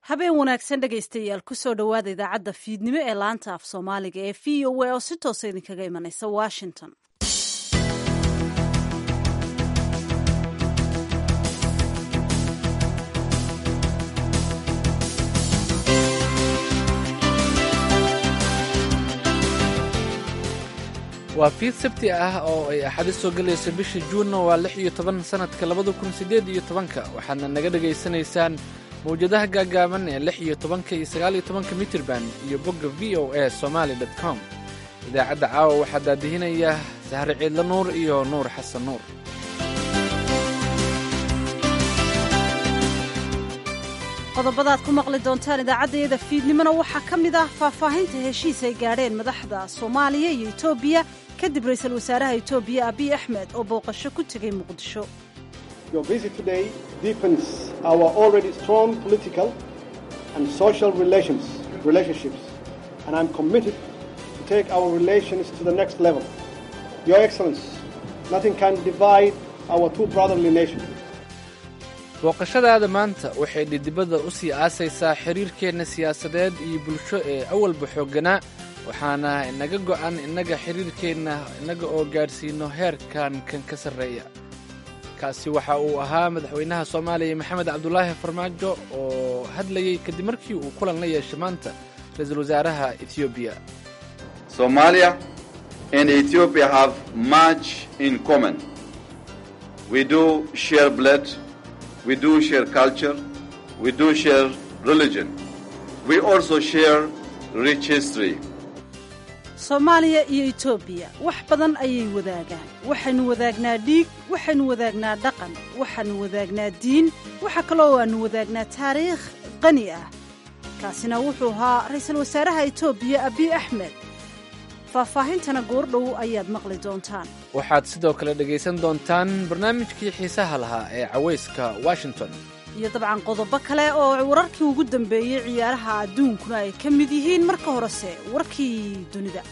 habeen wanaagsan dhegaystayaal kusoo dhowaada idaacadda fiidnimo ee laanta af soomaaliga ee v o a oo si toosa idinkaga imanaysa washington waa fiid sabti ah oo ay axadi soo gelayso bisha juunna waa lix iyo toban sannadka labada kun siddeed iyo tobanka waxaadna naga dhegaysanaysaan mawjadaha gaagaaban ee lix iyo tobanka iyo sagaal iyo tobanka mitirban iyo bogga v o a somaali dot com idaacadda caawa waxaa daadihinaya sahre ciidla nuur iyo nuur xasan nuur qodobadaad ku maqli doontaan idaacaddayada fiidnimona waxaa ka mid ah faahfaahinta heshiis ay gaadheen madaxda soomaaliya iyo etoobiya kadib ra'iisul wasaaraha etoobiya abiy axmed oo booqasho ku tegay muqdisho Your visit today deepens our already strong political and social relations, relationships, and I'm committed to take our relations to the next level. Your Excellency, nothing can divide our two brotherly nations. booqashadaada maanta waxay dhidibada u sii aasaysaa xiriirkeenna siyaasadeed iyo bulsho ee awalba xoogganaa waxaana inaga go'an innaga xiriirkeenna innaga oo gaadhsiino heerkan kan ka sarreeya kaasi waxa uu ahaa madaxweynaha soomaaliya maxamed cabdulaahi farmaajo oo hadlayey kadib markii uu kulan la yeeshay maanta ra-iisul wasaaraha etoobiya Somalia and Ethiopia have much in common. We do share blood, we do share culture, we do share religion. We also share rich history. soomaaliya iyo etoobiya wax badan ayay wadaagaan waxaynu wadaagnaa dhiig waxaynu wadaagnaa dhaqan waxaanu wadaagnaa diin waxa kaloo aanu wadaagnaa taariikh qani ah kaasina wuxuu ahaa ra'iisul wasaaraha etoobiya abiy axmed faahfaahintana goordhow ayaad maqli doontaan waxaad sidoo kale dhegaysan doontaan barnaamijkii xiisaha lahaa ee cawayska washington iyo dabcan qodobo kale oo wararkii ugu dambeeyey ciyaaraha adduunkuna ay ka mid yihiin marka horese warkii dunida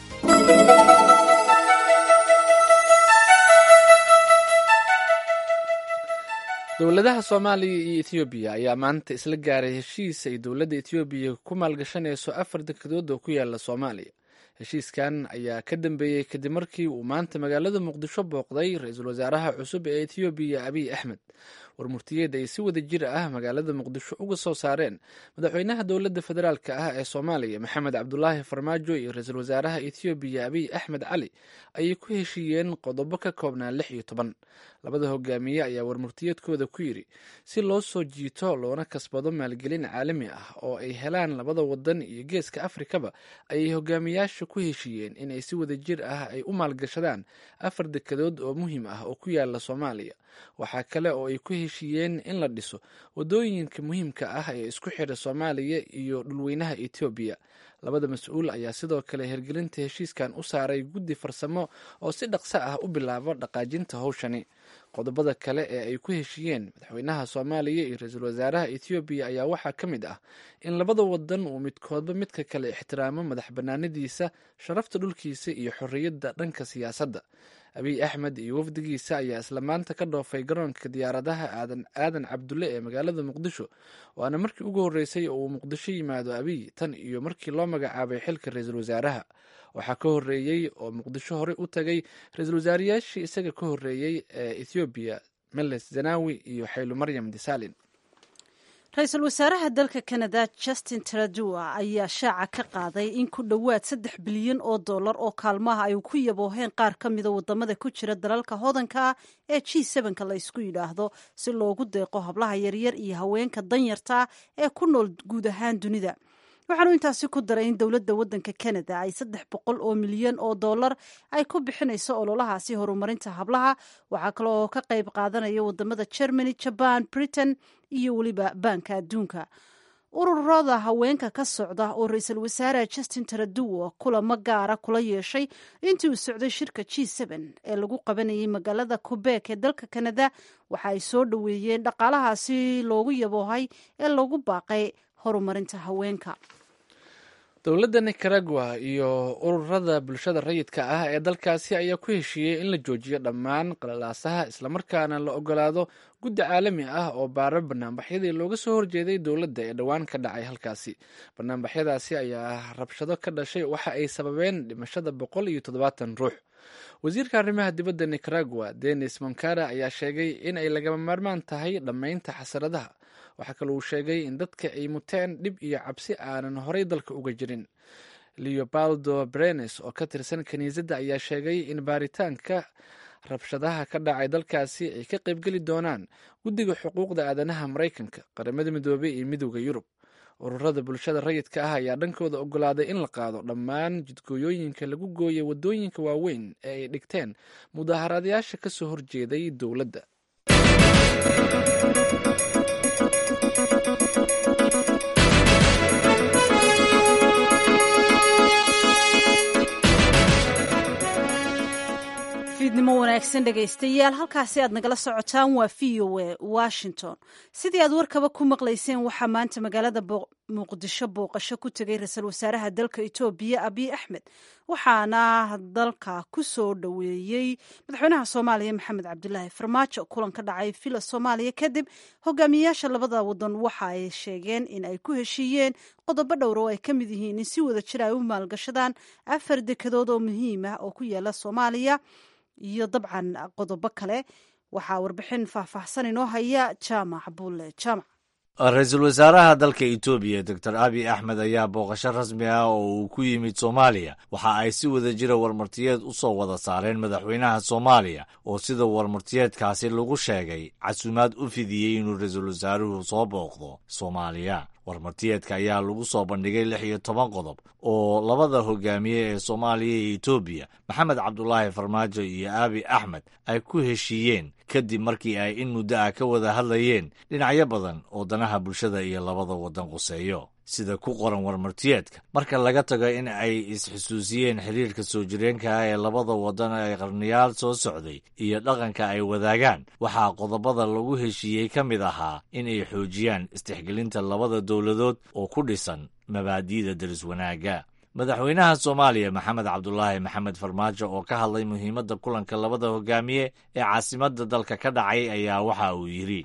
dowladaha soomaaliya iyo etoobiya ayaa maanta isla gaaray heshiis ay dowladda etoobiya ku maalgashanayso afar dekedood oo ku yaala soomaaliya heshiiskan ayaa ka dambeeyey kadib markii uu maanta magaalada muqdisho booqday ra-iisul wasaaraha cusub ee etoobiya abiy axmed warmurtiyeed ay si wada jir ah magaalada muqdisho uga soo saareen madaxweynaha dowladda federaalk ah ee soomaaliya maxamed cabdulaahi farmaajo iyo ra-iisul wasaaraha etoobiya abiy axmed cali ayay ku heshiiyeen qodobo ka koobnaa lix iyo toban labada hogaamiye ayaa warmurtiyeedkooda ku yidhi si loo soo jiito loona kasbado maalgelin caalami ah oo ay helaan labada wadan iyo geeska afrikaba ayay hogaamiyaasha ku heshiiyeen inay si wada jir ah ay u maalgashadaan afar dekedood oo muhiim ah oo ku yaala soomaaliya waxaa kale oo ay ku heshiiyeen in la dhiso wadooyinka muhiimka ah ee isku xidha soomaaliya iyo dhulweynaha etoobiya labada mas-uul ayaa sidoo kale hirgelinta heshiiskan u saaray guddi farsamo oo si dhaqso ah u bilaabo dhaqaajinta howshani qodobada kale ee ay ku heshiiyeen madaxweynaha soomaaliya iyo ra-iisul wasaaraha etoobiya ayaa waxaa ka mid ah in labada wadan uu midkoodba midka kale ixtiraamo madax banaanadiisa sharafta dhulkiisa iyo xorriyadda dhanka siyaasadda abiy axmed iyo wafdigiisa ayaa isla maanta ka dhoofay garoonka diyaaradaha aadan aadan cabdulle ee magaalada muqdisho waana markii ugu horreysay oo uu muqdisho yimaado abiy tan iyo markii loo magacaabay xilka ra-iisul wasaaraha waxaa ka horreeyey oo muqdisho horey u tagay ra-iisul wasaarayaashii isaga ka horreeyey ee ethoobiya meles zanawi iyo xaylu maryam disalin ra-iisul wasaaraha dalka kanada justin taradua ayaa shaaca ka qaaday in ku dhowaad saddex bilyan oo dollar oo kaalmaha ay ku yabooheen qaar ka mida wadamada ku jira dalalka hodanka ah ee g sevenka la ysku yidhaahdo si loogu deeqo hablaha yaryar iyo haweenka danyarta ee ku nool guud ahaan dunida waxaanu intaasi ku daray in dowladda waddanka canada ay saddex boqol oo milyan oo dollar ay ku bixinayso ololahaasi horumarinta hablaha waxaa kale oo ka qayb qaadanaya wadamada germany jaban britain iyo weliba baanka adduunka ururada haweenka ka socda oo ra-iisul wasaare justin taraduwo kulamo gaara kula yeeshay intii uu socday shirka g ee lagu qabanayay magaalada qubeek ee dalka canada waxa ay soo dhoweeyeen dhaqaalahaasi loogu yaboohay ee lagu baaqay horumarinta haweenka dowladda nicaragua iyo ururada bulshada rayidka ah ee dalkaasi ayaa ku heshiiyey in la joojiyo dhammaan qalalaasaha islamarkaana la ogolaado guddi caalami ah oo baara banaanbaxyadii looga soo horjeeday dowladda ee dhowaan ka dhacay halkaasi banaanbaxyadaasi ayaa rabshado ka dhashay waxa ay sababeen dhimashada boqol iyo toddobaatan ruux wasiirka arrimaha dibadda nicaragua denis monkara ayaa sheegay in ay lagama maarmaan tahay dhammaynta xasaradaha waxaa kale uu sheegay in dadka ay muteen dhib iyo cabsi aanan horay dalka uga jirin leobaldo brenes oo ka tirsan kiniisadda ayaa sheegay in baaritaanka rabshadaha ka dhacay dalkaasi ay ka qaybgeli doonaan guddiga xuquuqda aadanaha maraykanka qaramada midoobey iyo midooda yurub ururada bulshada rayidka ah ayaa dhankooda ogolaaday in la qaado dhammaan jidgooyooyinka lagu gooyay waddooyinka waaweyn ee ay dhigteen mudaaharaadayaasha ka soo horjeeday dowladda fiidnimo wanaagsan dhegaystayaal halkaasi aad nagala socotaan waa v o a washington sidii aad warkaba ku maqlayseen waxaa maanta magaalada muqdisho booqasho ku tegay ra-iisul wasaaraha dalka etoobiya abiy axmed waxaana dalka ku soo dhoweeyey madaxweynaha soomaaliya maxamed cabdulaahi farmaajo kulan ka dhacay villa soomaaliya kadib hogaamiyayaasha labada wadan waxa ay sheegeen in ay ku heshiiyeen qodobo dhowr oo ay ka mid yihiin in si wada jir ay u maalgashadaan afar dekedood oo muhiim ah oo ku yaala soomaaliya iyo dabcan qodobo kale waxaa warbixin faahfaahsan inoo haya jaamac bulle jaamac ra-iisul wasaaraha dalka etoobiya doctor abiy axmed ayaa booqasho rasmi ah oo uu ku yimid soomaaliya waxa ay si wada jira warmartiyeed u soo wada saareen madaxweynaha soomaaliya oo sida warmartiyeedkaasi lagu sheegay casuumaad u fidiyey inuu ra-iisul wasaaruhu soo booqdo soomaaliya warmartiyeedka ayaa lagu soo bandhigay lix iyo toban qodob oo labada hogaamiye ee soomaaliya iyo etoobiya maxamed cabdulaahi farmaajo iyo aabi axmed ay ku heshiiyeen kadib markii ay in muddo ah ka wada hadlayeen dhinacyo badan oo danaha bulshada iyo labada waddan quseeyo sida ku qoran warmartiyeedka marka laga tago in ay isxusuusiyeen xiriirka soo jireenka ah ee labada waddan ee qarniyaal soo socday iyo dhaqanka ay wadaagaan waxaa qodobada lagu heshiiyey ka mid ahaa in ay xoojiyaan istixgelinta labada dowladood oo ku dhisan mabaadi'da deris wanaagga madaxweynaha soomaaliya maxamed cabdulaahi maxamed farmaajo oo ka hadlay muhiimadda kulanka labada hogaamiye ee caasimadda dalka ka dhacay ayaa waxa uu yidhi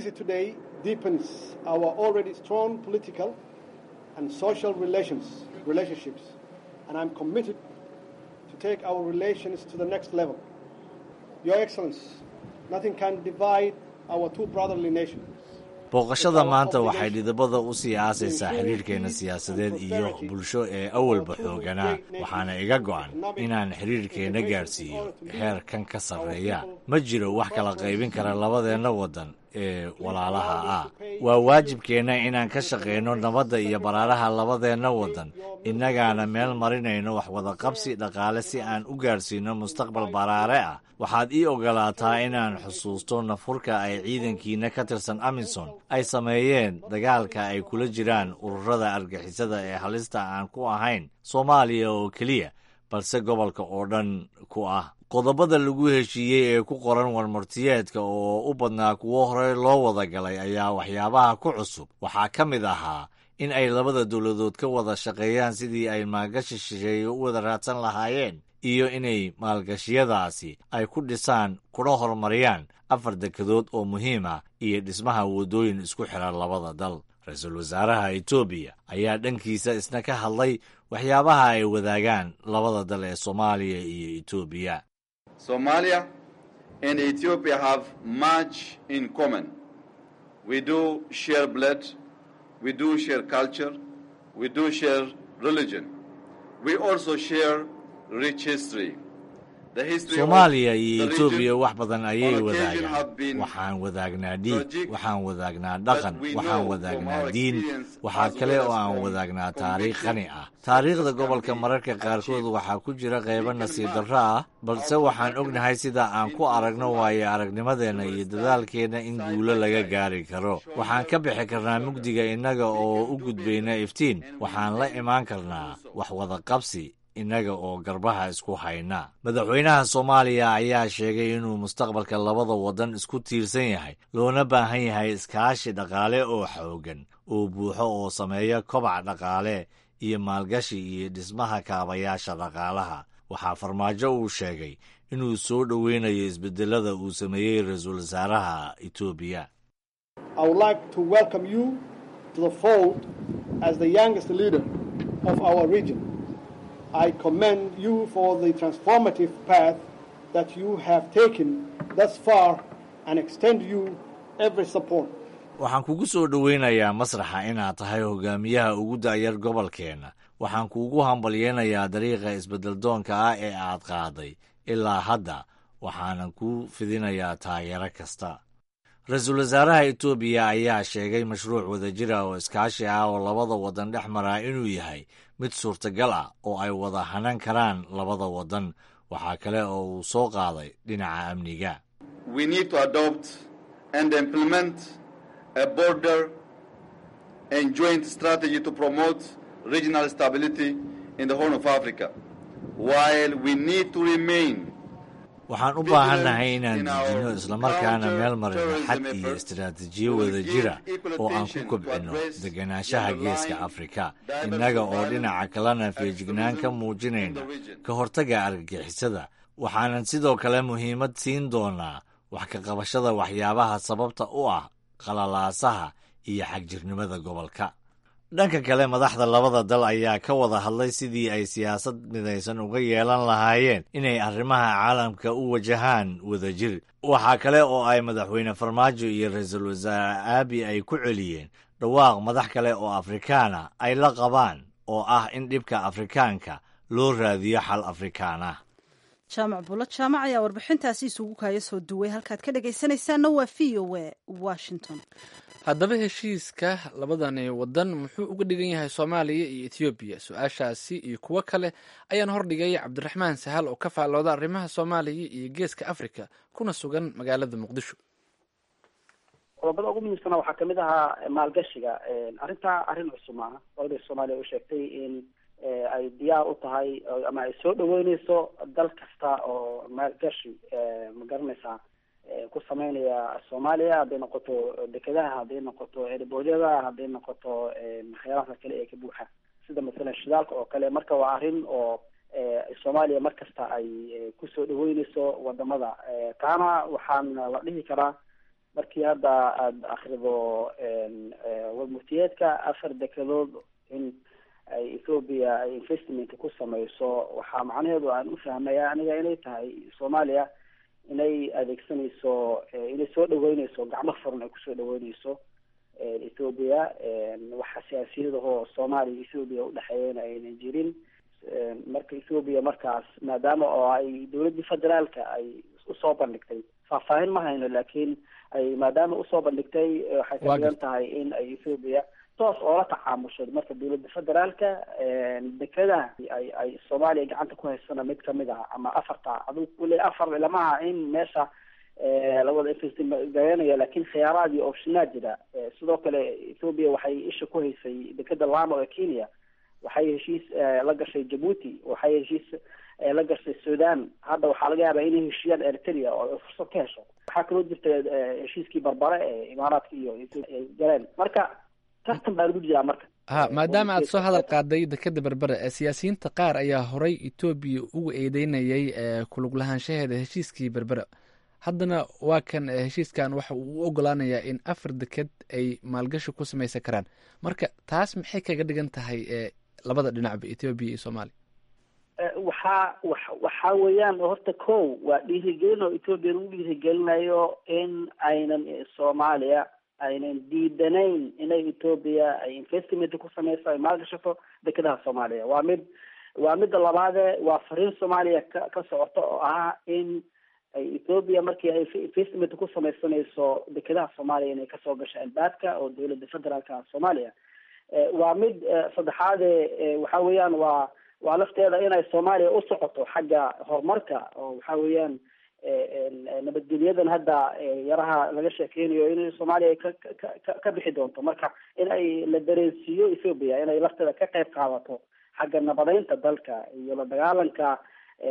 and social relations, relationships, and I'm committed to take our relations to the next level. Your Excellency, nothing can divide our two brotherly nations. booqashada maanta waxay dhidabada u sii aasaysaa xiriirkeenna siyaasadeed iyo bulsho ee awalba xooganaa waxaana iga go'an inaan xiriirkeenna gaadhsiiyo heer kan ka sarreeya ma jiro wax kala qaybin kara labadeenna waddan ee walaalaha ah waa waajibkeenna inaan ka shaqayno nabadda iyo baraaraha labadeenna waddan innagaana meel marinayno wax wadaqabsi dhaqaale si aan u gaadhsiinno mustaqbal baraare ah waxaad ii ogolaataa inaan xusuusto nafurka ay ciidankiina ka tirsan amisom ay sameeyeen dagaalka ay kula jiraan ururada argixisada ee halista aan ku ahayn soomaaliya oo keliya balse gobolka oo dhan ku ah qodobada lagu heshiiyey ee ku qoran warmartiyeedka oo u badnaa kuwo horey loo wada galay ayaa waxyaabaha ku cusub waxaa ka mid ahaa in ay labada dowladood ka wada shaqeeyaan sidii ay maalgashi shisheeye u wada raadsan lahaayeen iyo inay maalgashiyadaasi ay ku dhisaan kuna horumariyaan afar dekedood oo muhiim ah iyo dhismaha waddooyin isku xiran labada dal ra-iisul wasaaraha etoobiya ayaa dhankiisa isna ka hadlay waxyaabaha ay wadaagaan labada dal ee soomaaliya iyo etoobiya Somalia and Ethiopia have much in common. We do share blood, we do share culture, we do share religion. We also share rich history. soomaaliya iyo etoobiya wax badan ayay wadaagaan waxaan wadaagnaa dhiig waxaan wadaagnaa dhaqan waxaan wadaagnaa diin waxaa kale oo aan wadaagnaa taariikh qani ah taariikhda gobolka mararka qaarkood waxaa ku jira qaybo nasiib darro ah balse waxaan ognahay sida aan ku aragno waayo aragnimadeenna iyo dadaalkeenna in guulo laga gaari karo waxaan ka bixi karnaa mugdiga innaga oo u gudbayna iftiin waxaan la imaan karnaa wax wadaqabsi innaga oo garbaha isku hayna madaxweynaha soomaaliya ayaa sheegay inuu mustaqbalka labada waddan isku tiirsan yahay loona baahan yahay iskaashi dhaqaale oo xooggan oo buuxo oo sameeya kobac dhaqaale iyo maalgashi iyo dhismaha kaabayaasha dhaqaalaha waxaa farmaajo uu sheegay inuu soo dhoweynayo isbedelada uu sameeyey ra-iisul wasaaraha etoobiya I would like to welcome you to the fold as the youngest leader of our region. I commend you for the transformative path that you have taken thus far and extend you every support. waxaan kugu soo dhoweynayaa masraxa inaad tahay hogaamiyaha ugu da'yar gobolkeenna waxaan kuugu hambalyeynayaa dariiqa isbeddeldoonka ah ee aad qaaday ilaa hadda waxaanan kuu fidinayaa taageero kasta ra-iisul wasaaraha etoobiya ayaa sheegay mashruuc wadajir ah oo iskaashi ah oo labada waddan dhex maraa inuu yahay mid suurtagal ah oo ay wada hanan karaan labada waddan waxaa kale oo uu soo qaaday dhinaca amniga We need to adopt and implement a border and joint strategy to promote regional stability in the Horn of Africa, while we need to remain waxaan u baahannahay inaan dejinno islamarkaana meel marino xad iyo istiraatiijiyo wadajira oo aan ku kobcinno deganaanshaha geeska afrika innaga oo dhinaca kalena feejignaan ka muujinayna ka hortagga argagixisada waxaanan sidoo kale muhiimad siin doonaa wax ka qabashada waxyaabaha sababta u ah qalalaasaha iyo xagjirnimada gobolka dhanka kale madaxda labada dal ayaa ka wada hadlay sidii ay siyaasad midaysan uga yeelan lahaayeen inay arrimaha caalamka u wajahaan wadajir waxaa kale oo ay madaxweyne farmaajo iyo ra-iisul wasaare aabi ay ku celiyeen dhawaaq madax kale oo afrikaana ay la qabaan oo ah in dhibka afrikaanka loo raadiyo xal afrikaan ah jaamac buulo jaamac ayaa warbixintaasi isugu kaaya soo duway halkaad ka dhegaysanaysaanna waa v o e washington haddaba heshiiska labadani waddan muxuu uga dhigan yahay soomaaliya iyo etoobiya su-aashaasi iyo kuwo kale ayaan hordhigay cabdiraxmaan sahal oo ka faallooda arrimaha soomaaliya iyo geeska afrika kuna sugan magaalada muqdisho qodobada ugu muhiimsana waxaa kamid ahaa maalgashiga arrintaa arrin cusub maaha dowladda soomaaliya u sheegtay in ay diyaar u tahay ama ay soo dhaweyneyso dal kasta oo maalgashi ma garanaysaa ku sameynaya soomaaliya hadday noqoto dekedaha hadday noqoto erboodyada hadday noqoto waxyaalaha kale ee ka buuxa sida masalan shidaalka oo kale marka waa arrin oo soomaaliya mar kasta ay kusoo dhaweyneyso wadamada taana waxaan la dhihi karaa markii hadda aada akrido warmurtiyeedka afar dekedood in ay ethoobia ay investment ku sameyso waxaa macnaheedu aan u fahmaya aniga inay tahay soomaaliya inay adeegsanayso inay soo dhaweyneyso gacmo furan ay kusoo dhaweyneyso ethoobia waxa siyaasiyadahoo soomaaliya ethoobia udhexeeyana aynan jirin marka ethoobia markaas maadaama oo ay dowladdii federaalka ay usoo bandhigtay faahfaahin ma hayno laakiin ay maadaama usoo bandhigtay waxay ka dhigan tahay in ay ethoobia toos oola tacaamushay marka dowladda federaalka dekedaha ay ay soomaaliya gacanta ku haysana mid kamid ah ama afarta adu kule afar ilamaha in meesha lawada investigareynaya laakiin khiyaaraad iyo optionaa jira sidoo kale ethoobia waxay isha ku haysay dekeda lamo ee kenya waxay heshiis la gashay jabuuti waxay heshiis la gashay sudan hadda waxaa laga yaabaa inay heshiiyaan eritrea oo ay fursad ka hesho waxaa kaloo jirta heshiiskii barbare ee imaaraadka iyo ay galeen marka tartan baa lagu jiraa marka ha maadaama aad soo hadal qaaday dekeda berbere ee siyaasiyiinta qaar ayaa horay etoobiya ugu eedeynayay kulug lahaanshaheeda heshiiskii berbere haddana waa kan heshiiskan waxa uu u ogolaanayaa in afar deked ay maalgashi ku samaysan karaan marka taas maxay kaga dhigan tahay labada dhinacba etoobiya iyo soomaaliya waxaa wa waxaa weeyaan horta ko waa dhiirigelin oo etoobiya lagu dhiirigelinayo in aynan soomaaliya aynan diidanayn inay etoobiya ay investment ku sameyso ay maalgashato dekedaha soomaaliya waa mid waa midda labaade waa fariin soomaaliya ka ka socota oo ah in ay ethoobia markii ay investment ku sameysanayso dekedaha soomaaliya inay kasoo gasho albaabka oo dowladda federaalka soomaaliya waa mid saddexaade waxa weeyaan waa waa lafteeda inay soomaaliya u socoto xagga horumarka oo waxa weeyaan nabadgelyadan hadda yaraha laga sheekeynayo in soomaaliya ka ka ka bixi doonto marka in ay la dareensiiyo ethoobia inay lafteeda ka qayb qaadato xagga nabadeynta dalka iyo la dagaalanka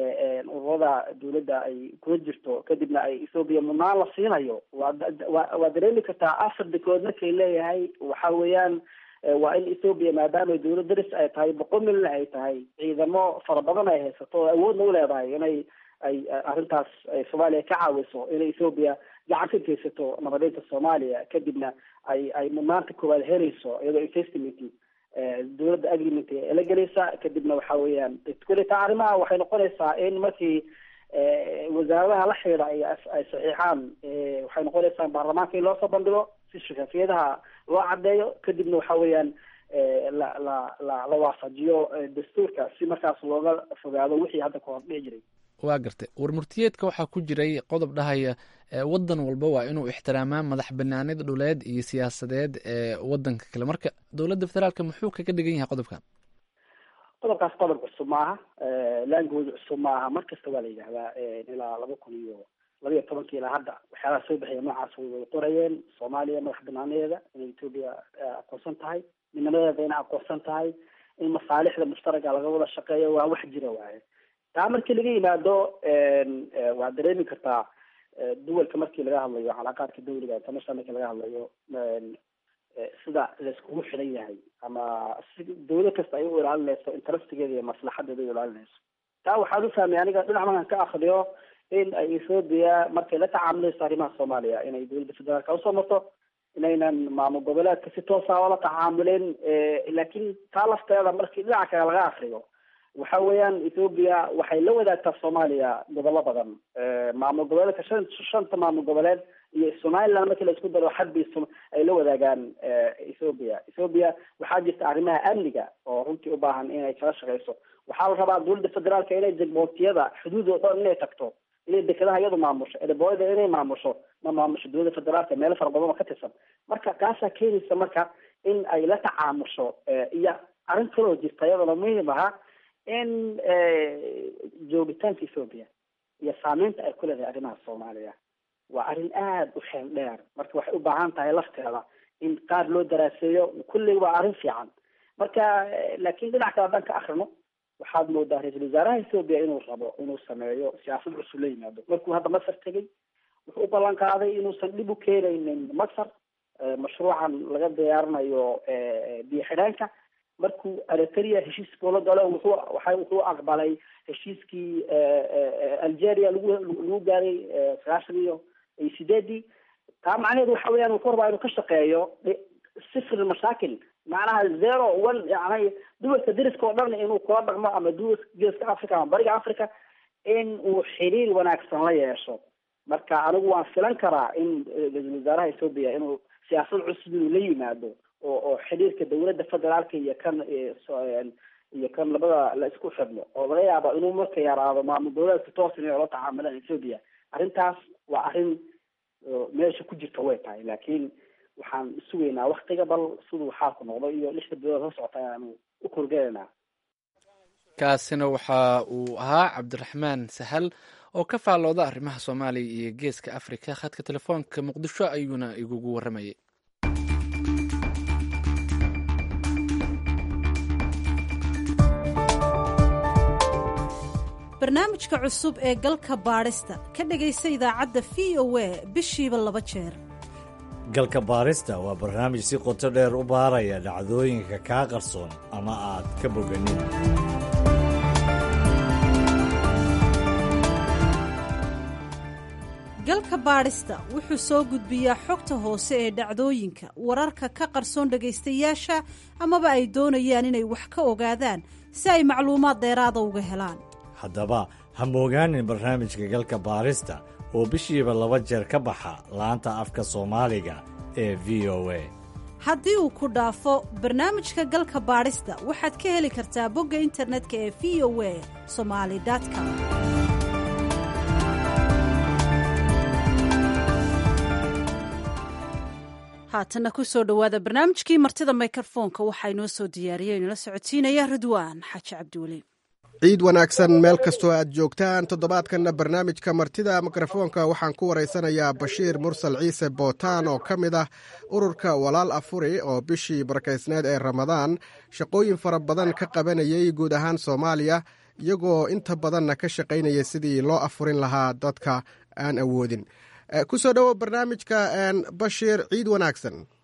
ururada dawladda ay kula jirto kadibna ay ethoobia mudnaan la siinayo waa waa waa dareemi kartaa afar dekood markay leeyahay waxa weeyaan waa in ethoobia maadaama dowlad daris ay tahay boqol milyan ay tahay ciidamo fara badan ay haysato oo awoodna u leedahay inay ay arrintaas ay soomaaliya ka caawiso inay ethoobia gacan ka geysato nabadeynta soomaaliya kadibna ay ay mudnaanta koowaad helayso iyadoo investment dowladda agreement la gelaysa kadibna waxa weeyaan kuleta arrimaha waxay noqonaysaa in markii wasaaradaha la xidhiidha ay ay saxiixaan waxay noqonaysaa baarlamaanka in loo soo bandhigo si shafafiyadaha loo caddeeyo kadibna waxa weeyaan la la la la waafajiyo dastuurka si markaas looga fogaado wixii hadda kahor dhici jiray waa gartay warmurtiyeedka waxaa ku jiray qodob dhahaya waddan walba waa inuu ixtiraamaa madax banaanida dhuleed iyo siyaasadeed ee wadanka kale marka dowladda federaalka muxuu kaga dhigan yahay qodobkan qodobkaas qodob cusub maaha language cusub maaha mar kasta waa la yidhahdaa ilaa laba kun iyo laba iyo tobankii ilaa hadda waxyaalaha soo baxaya noocaas way wada qorayeen soomaaliya madax banaaneeda inay etoobiya aqoonsan tahay midnimadeeda inay aqoonsan tahay in masaalixda mushtaraga laga wada shaqeeyo waa wax jira waaye taa markii laga yimaado waad dareemi kartaa duwalka markii laga hadlayo calaaqaadka dawliga international markii laga hadlayo sida laiskugu xidhan yahay ama si dawlad kasta ay u ilaalinayso interestigeeda iyo maslaxadeeda u ilaalinayso taa waxaan u fahmay aniga dhinac markaan ka akriyo in ay ethoobia markay la tacaamulayso arrimaha soomaaliya inay dowladda federaalka usoo marto inaynan maamul goboleedka si toosa oola tacaamulin laakiin taa lafteeda markii dhinaca kale laga akriyo waxa weeyaan ethoobia waxay la wadaagtaa soomaaliya gobollo badan maamul goboleedka shan shanta maamul goboleed iyo somaliland markii la isku daro xadbi ay la wadaagaan ethoobia ethoobia waxaa jirta arrimaha amniga oo runtii u baahan inay kala shaqeyso waxaa la rabaa dowladda federaalka inay jegbootiyada xuduud oo dhan inay tagto inay dekedaha iyadu maamusho erebooyada inay maamusho ma maamusho dowladda federaalka meelo fara badan oo ka tirsan marka taasaa keenaysa marka in ay la tacaamusho iyo arrin kaloo jirta iyadana muhiim aha in joogitaanka ethoobia iyo saameynta ay ku leedahay arrimaha soomaaliya waa arrin aada u xeel dheer marka waxay u baahan tahay lafteeda in qaar loo daraaseeyo kulley waa arrin fiican marka laakiin dhinac kale haddaan ka akrino waxaad moodaa ra-iisul wasaaraha ethoobia inuu rabo inuu sameeyo siyaasad cusub la yimaado markuu hadda masar tegey wuxuu u ballan qaaday inuusan dhib u keenaynin masar mashruucan laga diyaarinayo biyo xidhaanka markuu eritrea heshiis kula galo wuxuu waxa wuxuu aqbalay heshiiskii algeria lagu lagu gaaray sagaashan iyo iyo sideedii taa macnaheedu waxa weeyaan wuxuu rabaa inuu ka shaqeeyo sifr mashaakil macnaha zero one yani duwalka deriska oo dhan inuu kula dhaqmo ama duwalka geeska africa ama bariga africa in uu xiriir wanaagsan la yeesho marka anigu waan filan karaa in ra-iisul wasaaraha ethoobia inuu siyaasad cusub inuu la yimaado oo oo xiriirka dowladda federaalka iyo kan iyo kan labada la isku xidhno oo laga yaabo inuu marka yaraado maamul goboleedka toos inay ola tacaamulaan ethoobia arrintaas waa arrin meesha ku jirta way tahay laakiin waxaan sugaynaa waktiga bal siduu xaalku noqdo iyo lixda bilood la socota ayaanu u korgelaynaa kaasina waxa uu ahaa cabdiraxmaan sahal oo ka faallooda arrimaha soomaaliya iyo geeska afrika khadka telefoonka muqdisho ayuuna igugu warramayay barnaamijka cusub ee galka baadhista ka dhegaysa idaacadda v o a bishiiba laba jeer galka baarista waa barnaamij si qoto dheer u baaraya dhacdooyinka kaa qarsoon ama aad ka boganin galka baadhista wuxuu soo gudbiyaa xogta hoose ee dhacdooyinka wararka ka qarsoon dhegaystayaasha amaba ay doonayaan inay wax ka ogaadaan si ay macluumaad dheeraada uga helaan haddaba ha moogaanin barnaamijka galka baarista oo bishiiba laba jeer ka baxa laanta afka soomaaliga ee v o a haddii uu ku dhaafo barnaamijka galka baadhista waxaad ka heli kartaa bogga internetka ee v o a somali com haatana ku soo dhowaada barnaamijkii martida mikrofoonka waxaa inoo soo diyaariyey inala socodsiinaya ridwaan xaaji cabdiweli ciid wanaagsan meel kastoo aad joogtaan toddobaadkanna barnaamijka martida mikrofoonka waxaan ku waraysanayaa bashiir mursal ciise bootaan oo ka mid ah ururka walaal afuri oo bishii barakaysneed ee ramadaan shaqooyin fara badan ka qabanayay guud ahaan soomaaliya iyagoo inta badanna ka shaqaynaya sidii loo afurin lahaa dadka aan awoodin ku soo dhowo barnaamijka bashiir ciid wanaagsan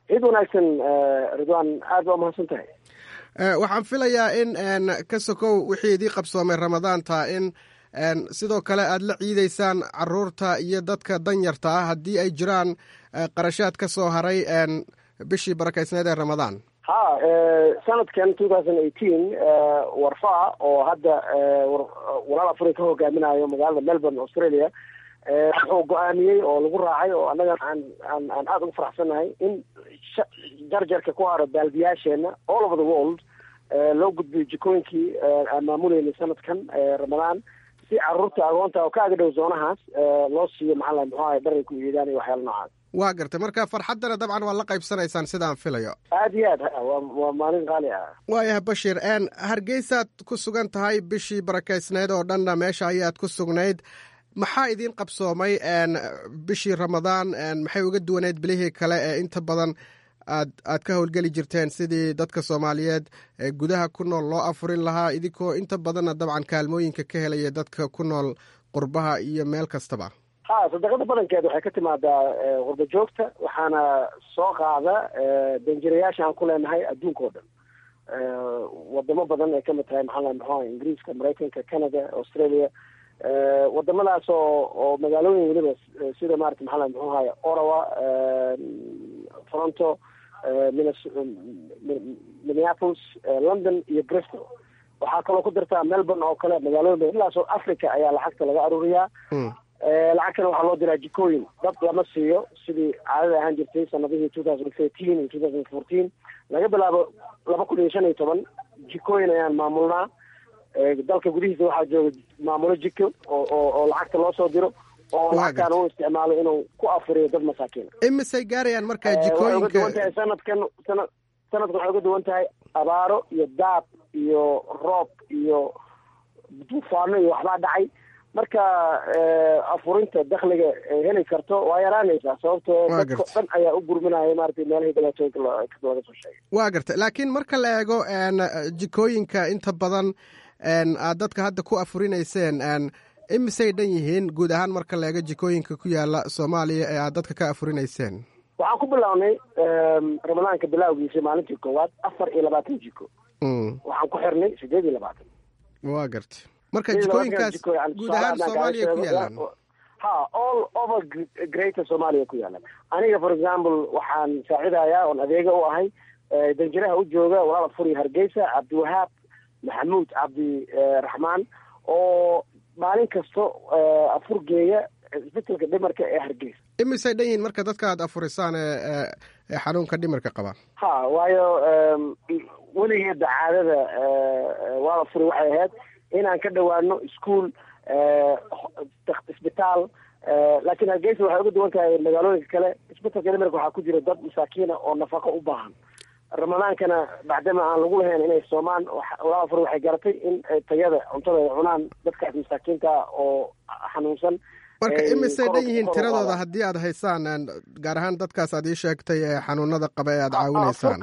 ciid wanaagsan ridwan aad baa umahadsan tahay waxaan filayaa in ka sokow wixii idii qabsoomay ramadaanta in sidoo kale aad la ciideysaan caruurta iyo dadka danyarta ah haddii ay jiraan qarashaad ka soo haray bishii barakaysneed ee ramadaan ha sanadkan two thousand eighteen warfa oo hadda walaal afuri ka hogaaminayo magaalada melbourne australia wuxuu go-aamiyey oo lagu raacay oo annaga aan aan aan aada ugu faraxsannahay in jarjarka ku haro baaldiyaasheena all over the world loo gudbiyo jikooyinkii aan maamuleynay sanadkan ramadaan si caruurta agoonta oo ka aga dhow zoonahaas loo siiyo maxaa muxuu ahay dharay ku iidaan iyo waxyaala noocaas waa gartay marka farxaddana dabcan waa la qaybsanaysaan sidaan filayo aad iyo aad wa waa maalin qaali ah waayahay bashir hargeysaad ku sugan tahay bishii barakaysneyd oo dhanna meesha ayaad ku sugnayd maxaa idiin qabsoomay bishii ramadaan maxay uga duwaneyd bilihii kale ee inta badan aad aad ka howlgeli jirteen sidii dadka soomaaliyeed ee gudaha ku nool loo afurin lahaa idinkoo inta badanna dabcan kaalmooyinka ka helaya dadka ku nool qurbaha iyo meel kastaba ha sadaqada badankeed waxay ka timaadaa qurba joogta waxaana soo qaada danjirayaasha aan ku leenahay adduunka oo dhan wadamo badan ay kamid tahay maxaa maxaa ingiriiska maraykanka canada australia wadamadaas oo oo magaalooyin weliba sida maarata maxaa muxuu ahay orawa toronto minneapolis london iyo bristol waxaa kaloo ku dirtaa melbourne oo kale magaalooyin ilaa south africa ayaa lacagta laga aruuriyaa lacagtana waxaa loo diraa jikooyin dad lama siiyo sidii caadada ahaan jirtay sanadihii two thousand thirteen iyo two thousand fourteen laga bilaabo laba kun iyo shan iyo toban jikooyin ayaan maamulnaa dalka gudihiisa waxaa jooga maamulo jiko oo oo oo lacagta loo soo diro oo lacagtaan u isticmaalo inuu ku afuriyo dad masaakiin imisay gaarayaan markaa waxay uga jikooyinka duwan tahay sanadkan sana sanadkan waxay uga duwan tahay abaaro iyo daab iyo roob iyo duufaano iyo waxbaa dhacay marka afurinta dakliga heli karto waa yaraanaysaa sababtoo Waa dadka gartay. dhan ayaa u gurminaya maratay meelahii dhibaatooyinka lo- laga soo sheegay waa gartay laakiin marka la eego n jikooyinka inta badan n aad dadka hadda ku afurinayseen n imisay dhan yihiin guud ahaan marka la eego jikooyinka ku yaala soomaaliya ee aad dadka ka afurinayseen waxaan ku bilownay ramadaanka bilowgiisa maalintii koowaad afar iyo labaatan jiko Mm, waxaan ku xirnay sideed iyo labaatan waa gartay marka Sideed iyo labaatan jikooyinkaas jiko, yani guud tusaale ahaan haddaan kaaga soomaaliya ku sheego, yaalaan waa- ha all over gr- greater somalia ku yaalan aniga for example waxaan saacidayaa oon adeega u ahay eh, danjiraha u jooga walaal furi hargeysa cabdiwahaab maxamuud cabdi eh, raxmaan oo maalin kasto eh, afur geeya isbitaalka dhimarka ee hargeysa imisay dhan yihiin marka dadka aad afurisaan ee ee- ee xanuunka dhimirka qaba ha waayo em, weligeeda caadada eh, walaal furi waxay ahayd inaan ka dhowaano ischool eh, dak- isbitaal eh, laakiin hargeysa waxay uga duwan tahay magaalooyinka kale isbitaalka dhimarka waxaa ku jira dad masaakiina oo nafaqo u baahan ramadaankana bacdama aan lagu lahayn inay soomaan waxa- walaal furi waxay garatay in ay tayada cuntada ay cunaan dadkaas masaakiinta ah oo xanuunsan marka ay imisay kor u- dhan yihiin kor u tiradooda qaadaan. haddii aad haysaan n gaar ahaan dadkaas aad ii sheegtay ee xanuunada qaba ee aad caawinaysaan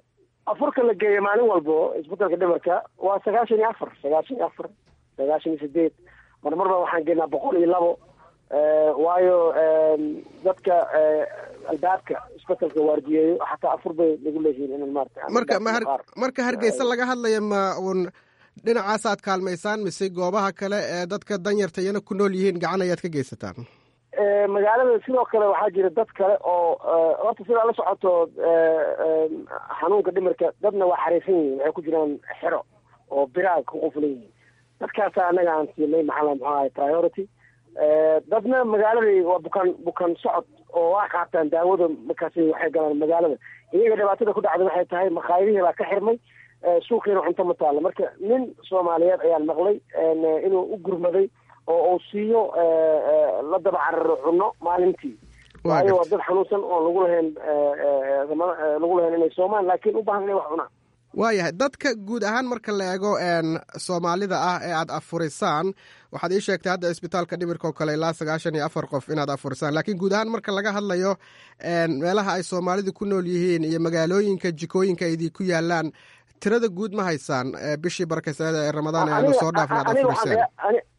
afurka la geeyo maalin walbo isbitaalka dhimarka waa sagaashan iyo afar sagaashan iyo afar sagaashan iyo sideed marmarba waxaan geenaa boqol iyo labo Eh, waayo em, dadka eh, albaabka isbitaalka waardiyeeyo xataa afur bay nagu leeyihiin in maarata aan marka ma albaabka har- qaar- marka hargeysa laga hadlaya ma uun dhinacaas aad kaalmaysaan mise goobaha kale ee dadka danyarta iyana ku nool yihiin gacan ayaad ka geysataan Eh, magaalada sidoo kale waxaa jira dad kale oo eh, horta sidaa la socoto eh, eh, xanuunka dhimirka dadna waa xariisan yihiin waxay ku jiraan xero oo biraag ku qufulan yihiin dadkaasa annaga aan siinay maxaa muxuu ahay priority Eh, dadna magaaladii waa bukaan bukaan socod oo waa qaataan daawada markaasi waxay galaan magaalada iyaga dhibaatada ku dhacday waxay tahay maqaayadihii baa ka xirmay eh, suuqiina cunto ma taalo marka nin soomaaliyeed ayaan maqlay en, eh, inuu u gurmaday oo uu siiyo eh, eh, la daba cararo cunno maalintii Waa waayo waa gartay. dad xanuunsan oon lagu lahayn eh, eh, rama- eh, lagu lahayn inay soomaan laakiin u baahan inay wax cunaan waayahay dadka guud ahaan marka la eego n soomaalida ah ee aad afurisaan waxaad ii sheegtay hadda isbitaalka dhimirka oo kale ilaa sagaashan iyo afar qof inaad afurisaan laakiin guud ahaan marka laga hadlayo n meelaha ay soomaalidu ku nool yihiin iyo magaalooyinka jikooyinka ay idinku yaalaan tirada guud ma haysaan ee bishii barakaysanada ee ramadaan ee aanu soo dhaafin aad aniga afuriseen waxaan- ani-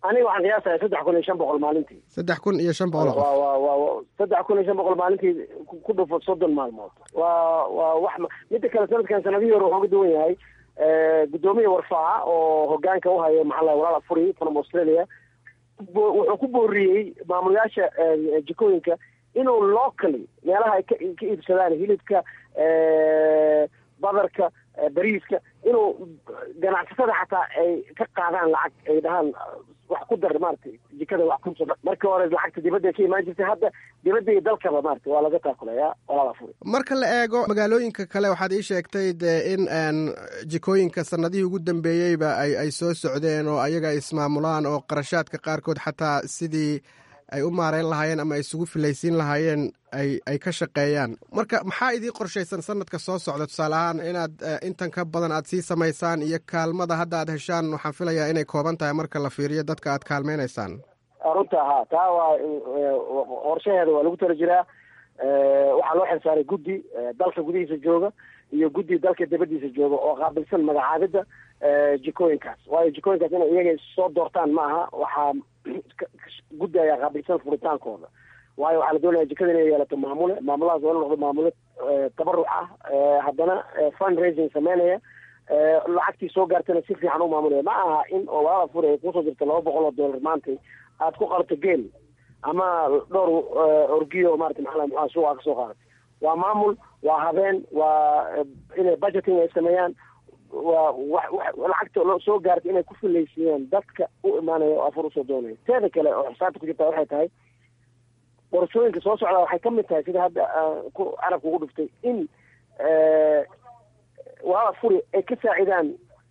aniga waxaan qiyaasaya saddex kun iyo shan boqol maalintii saddex kun iyo shan boqol oo qof waa waa waa waa- saddex kun iyo shan boqol maalintii ku- ku dhufo soddon maalmood waa waa wax ma- midda kale sanadkan sanadihii hore wuxuu ka duwan yahay Eh, guddoomiya warfaaca oo hogaanka u haya maxaa la walaal afuri from australia bo- wuxuu ku booriyey maamulayaasha eh, jikooyinka inuu locally meelaha ay ka ka iibsadaan hilibka eh, badarka eh, bariiska inuu ganacsatada xataa ay ka qaadaan lacag ay dhahaan wax ku dar maaragtay jikada wax ku dar markii hore lacagta dibadda ka imaan jirtay hadda dibadda iyo dalkaba maaragtay waa laga taakulayaa walaal afuri marka la eego magaalooyinka kale waxaad ii sheegtay dee in een, jikooyinka sanadihii ugu dambeeyeyba ay ay soo socdeen oo ayaga ay ismaamulaan oo qarashaadka qaarkood xataa sidii ay u maareyn lahaayeen ama ay isugu filaysiin lahaayeen ay ay ka shaqeeyaan marka maxaa idii qorshaysan sanadka soo socda tusaale ahaan inaad eh, intan ka badan aad sii samaysaan iyo kaalmada hadda aad heshaan waxaan filayaa inay kooban tahay marka la fiiriyo dadka aad kaalmeynaysaan runta ha taa waa eh, qorshaheeda waa lagu tala jiraa Eh, waxaa loo xilsaaray guddi eh, dalka gudihiisa jooga iyo guddi dalka dibadiisa jooga oo qaabilsan magacaabidda eh, jikooyinkaas waayo jikooyinkaas inay iyaga soo doortaan ma aha waxaa guddi ayaa qaabilsan furitaankooda waayo waxaa la doonaya jikada inay yeelato maamule maamulahaas waa inu noqdo maamule eh, tabaruc ah eh, haddana eh, fund raising sameynaya eh, lacagtii soo gaartana si fiican u maamulaya ma aha in oo walaala furi ay kusoo jirto laba boqol oo dollar maantay aad ku qalato geel ama dhowr eh, orgiyo maarata maxaa maxaa suuqa ka soo qaadatay waa maamul waa habeen waa eh, inay budgeting ay sameeyaan waa wax wax lacagta loo soo gaartay inay ku filaysiiyaan dadka u imaanaya oo afur usoo doonaya teeda kale oo xisaabta ku jirta waxay tahay qorashooyinka soo socda waxay ka mid tahay sida hadda ah, ku carabka ugu dhuftay in eh, waa furi ay ka saacidaan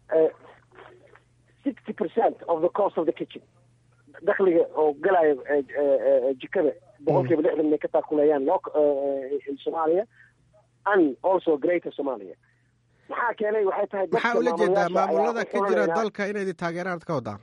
sixty percent of the cost of the kitchen dakhliga oo galayo eh, eh, eh, jikada boqolkiiba lixdan inay ka taakuleeyaan lo soomaaliya and also greater somalia maxaa keenay waxay tahay dadka maxaa ula jeedaa maamulayaasha ayaa maamulada u ka jira furanaya dalka inay idin taageeraan ad ka wadaan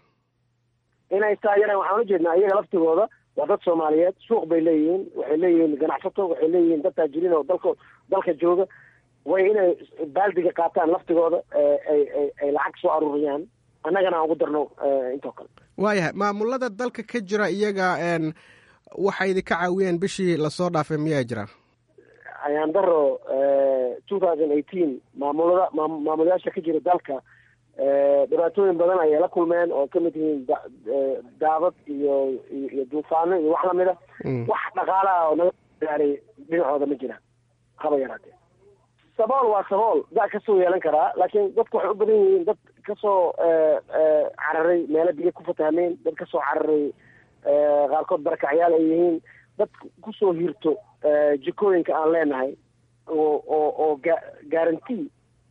inay taageeraan waxaan ula jeednaa iyaga laftigooda waa dad soomaaliyeed suuq bay leeyihiin waxay leeyihiin ganacsato waxay leeyihiin dad taajiriin oo dalka dalka jooga way inay baaldiga qaataan laftigooda eh, ay ay ay lacag soo aruuriyaan annagana aan ugu darno eh, intoo kale waayahay maamulada dalka ka jira iyaga een, waxay idinka caawiyeen bishii lasoo dhaafay miyaa jira ayaan daro two thousand eighteen maamulada maam- maamulayaasha ka jira dalka eh, dhibaatooyin badan ayay la kulmeen oo kamid yihiin da- eh, daadad iyo iyo iyo duufaano iyo wax lamida Mm. wax dhaqaalaha oo naga gaaray dhinacooda ma jiraan haba yaraatee sabool waa sabool daa kasoo yeelan karaa laakiin dadku waxay u badan yihiin dad kasoo eh, eh, cararay meelo biyo ku fatahmeen dad kasoo cararay eh, qaarkood barakacyaal ay yihiin dad kusoo hirto eh, jikooyinka aan leenahay oo oo oo ga- guarantee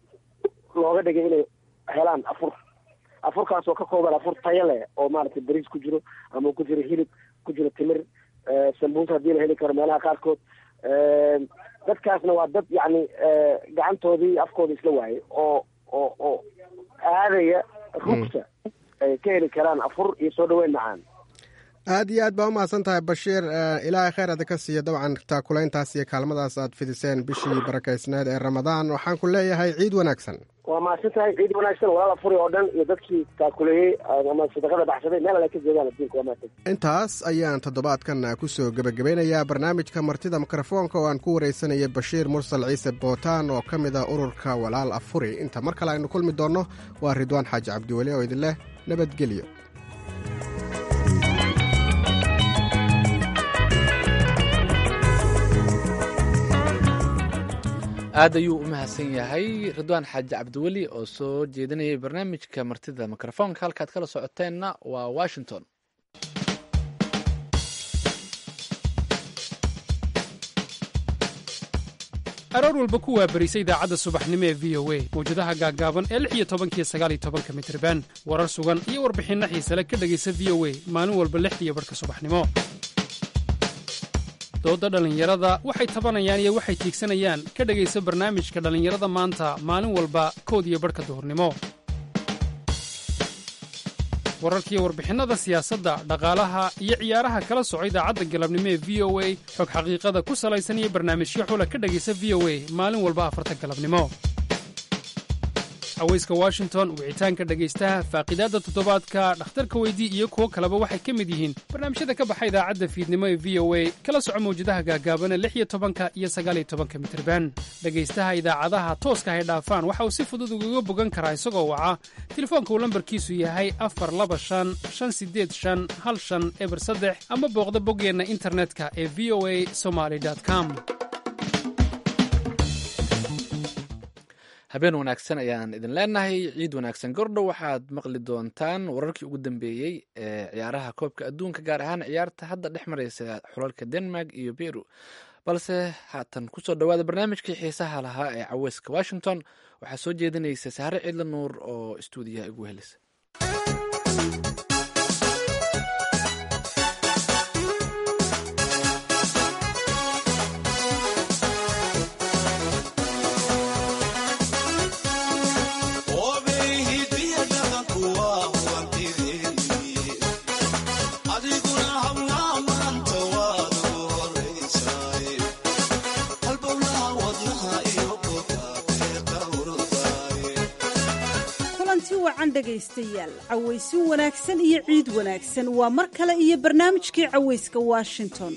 looga dhigay inay helaan afur afurkaas oo ka kooban afur tayo leh oo maaragtay bariis ku jiro ama ku jiro hilib ku jiro timir eh, sambuus haddii la heli karo meelaha qaarkood Eh, dadkaasna waa dad yacni eh, gacantoodii afkooda isla waayay oo oo oo aadaya rugta ay ka heli karaan afur iyo soo dhaweyn macaan aad iyo aad baa u mahadsan tahay bashiir eh, ilaahay khayr ada ka siiya dabcan taakulayntaas iyo kaalmadaas aad fidiseen bishii barakaysneed ee ramadaan waxaan ku leeyahay ciid wanaagsan waa mahadsan tahay ciid wanaagsan walaal afuri oo dhan iyo dadkii taakuleeyey ama sadaqada baxsaday meel alle ka joogaan adduunka waa mahadsan intaas ayaan toddobaadkan ku soo gebagabeynayaa barnaamijka martida mikrofoonka oo aan ku waraysanayay bashiir mursal ciise bootaan oo ka mid ah ururka walaal afuri inta mar kale aynu kulmi doonno waa ridwaan xaaji cabdiweli oo idin leh nabadgelyo aad ayuu u mahadsan yahay ridwaan xaaji cabdiweli oo soo jeedinayay barnaamijka martida mikrofoonka halkaad kala socoteenna waa washington aroor walba ku waabarisa idaacadda subaxnimo ee v o a mawjadaha gaaggaaban ee lix iyo tobankiyo sagaal iyo tobanka mitriban warar sugan iyo warbixinno xiise le ka dhegaysa v o a maalin walba lixdiiyo barhka subaxnimo doodda dhallinyarada waxay tabanayaan iyo waxay tiigsanayaan ka dhegaysa barnaamijka dhallinyarada maanta maalin walba kood iyo barhka duhurnimo wararkiiyo warbixinnada siyaasadda dhaqaalaha iyo ciyaaraha kala soco idaacadda galabnimo ee v o a xog xaqiiqada ku salaysan iyo barnaamijyo xula ka dhegaysa v o a maalin walba afarta galabnimo haweyska washington wicitaanka dhegaystaha faaqidaadda toddobaadka dhakhtarka weydii iyo kuwo kaleba waxay ka mid yihiin barnaamijyada ka baxa idaacadda fiidnimo ee v o a kala soco mawjadaha gaagaabana lix iyo tobanka iyo sagaaliyo tobanka mitirban dhegaystaha idaacadaha tooska hay dhaafaan waxa uu si fudud ugaga bogan karaa isagoo waca telefoonka uu lambarkiisu yahay afar laba shan shan sideed shan hal shan eber saddex ama booqda boggeenna internetka ee v o a somaly com habeen wanaagsan ayaan idin leenahay ciid wanaagsan gordhow waxaad maqli doontaan wararkii ugu dambeeyey ee ciyaaraha koobka adduunka gaar ahaan ciyaarta hadda dhex mareysa xulalka denmark iyo beru balse haatan kusoo dhowaada barnaamijkii xiisaha lahaa ee caweyska washington waxaa soo jeedinaysa sahre ciidla nuur oo istuudiyaha igu helisa wacan dhegaystayaal cawaysin wanaagsan iyo ciid wanaagsan waa mar kale iyo barnaamijkii cawayska washington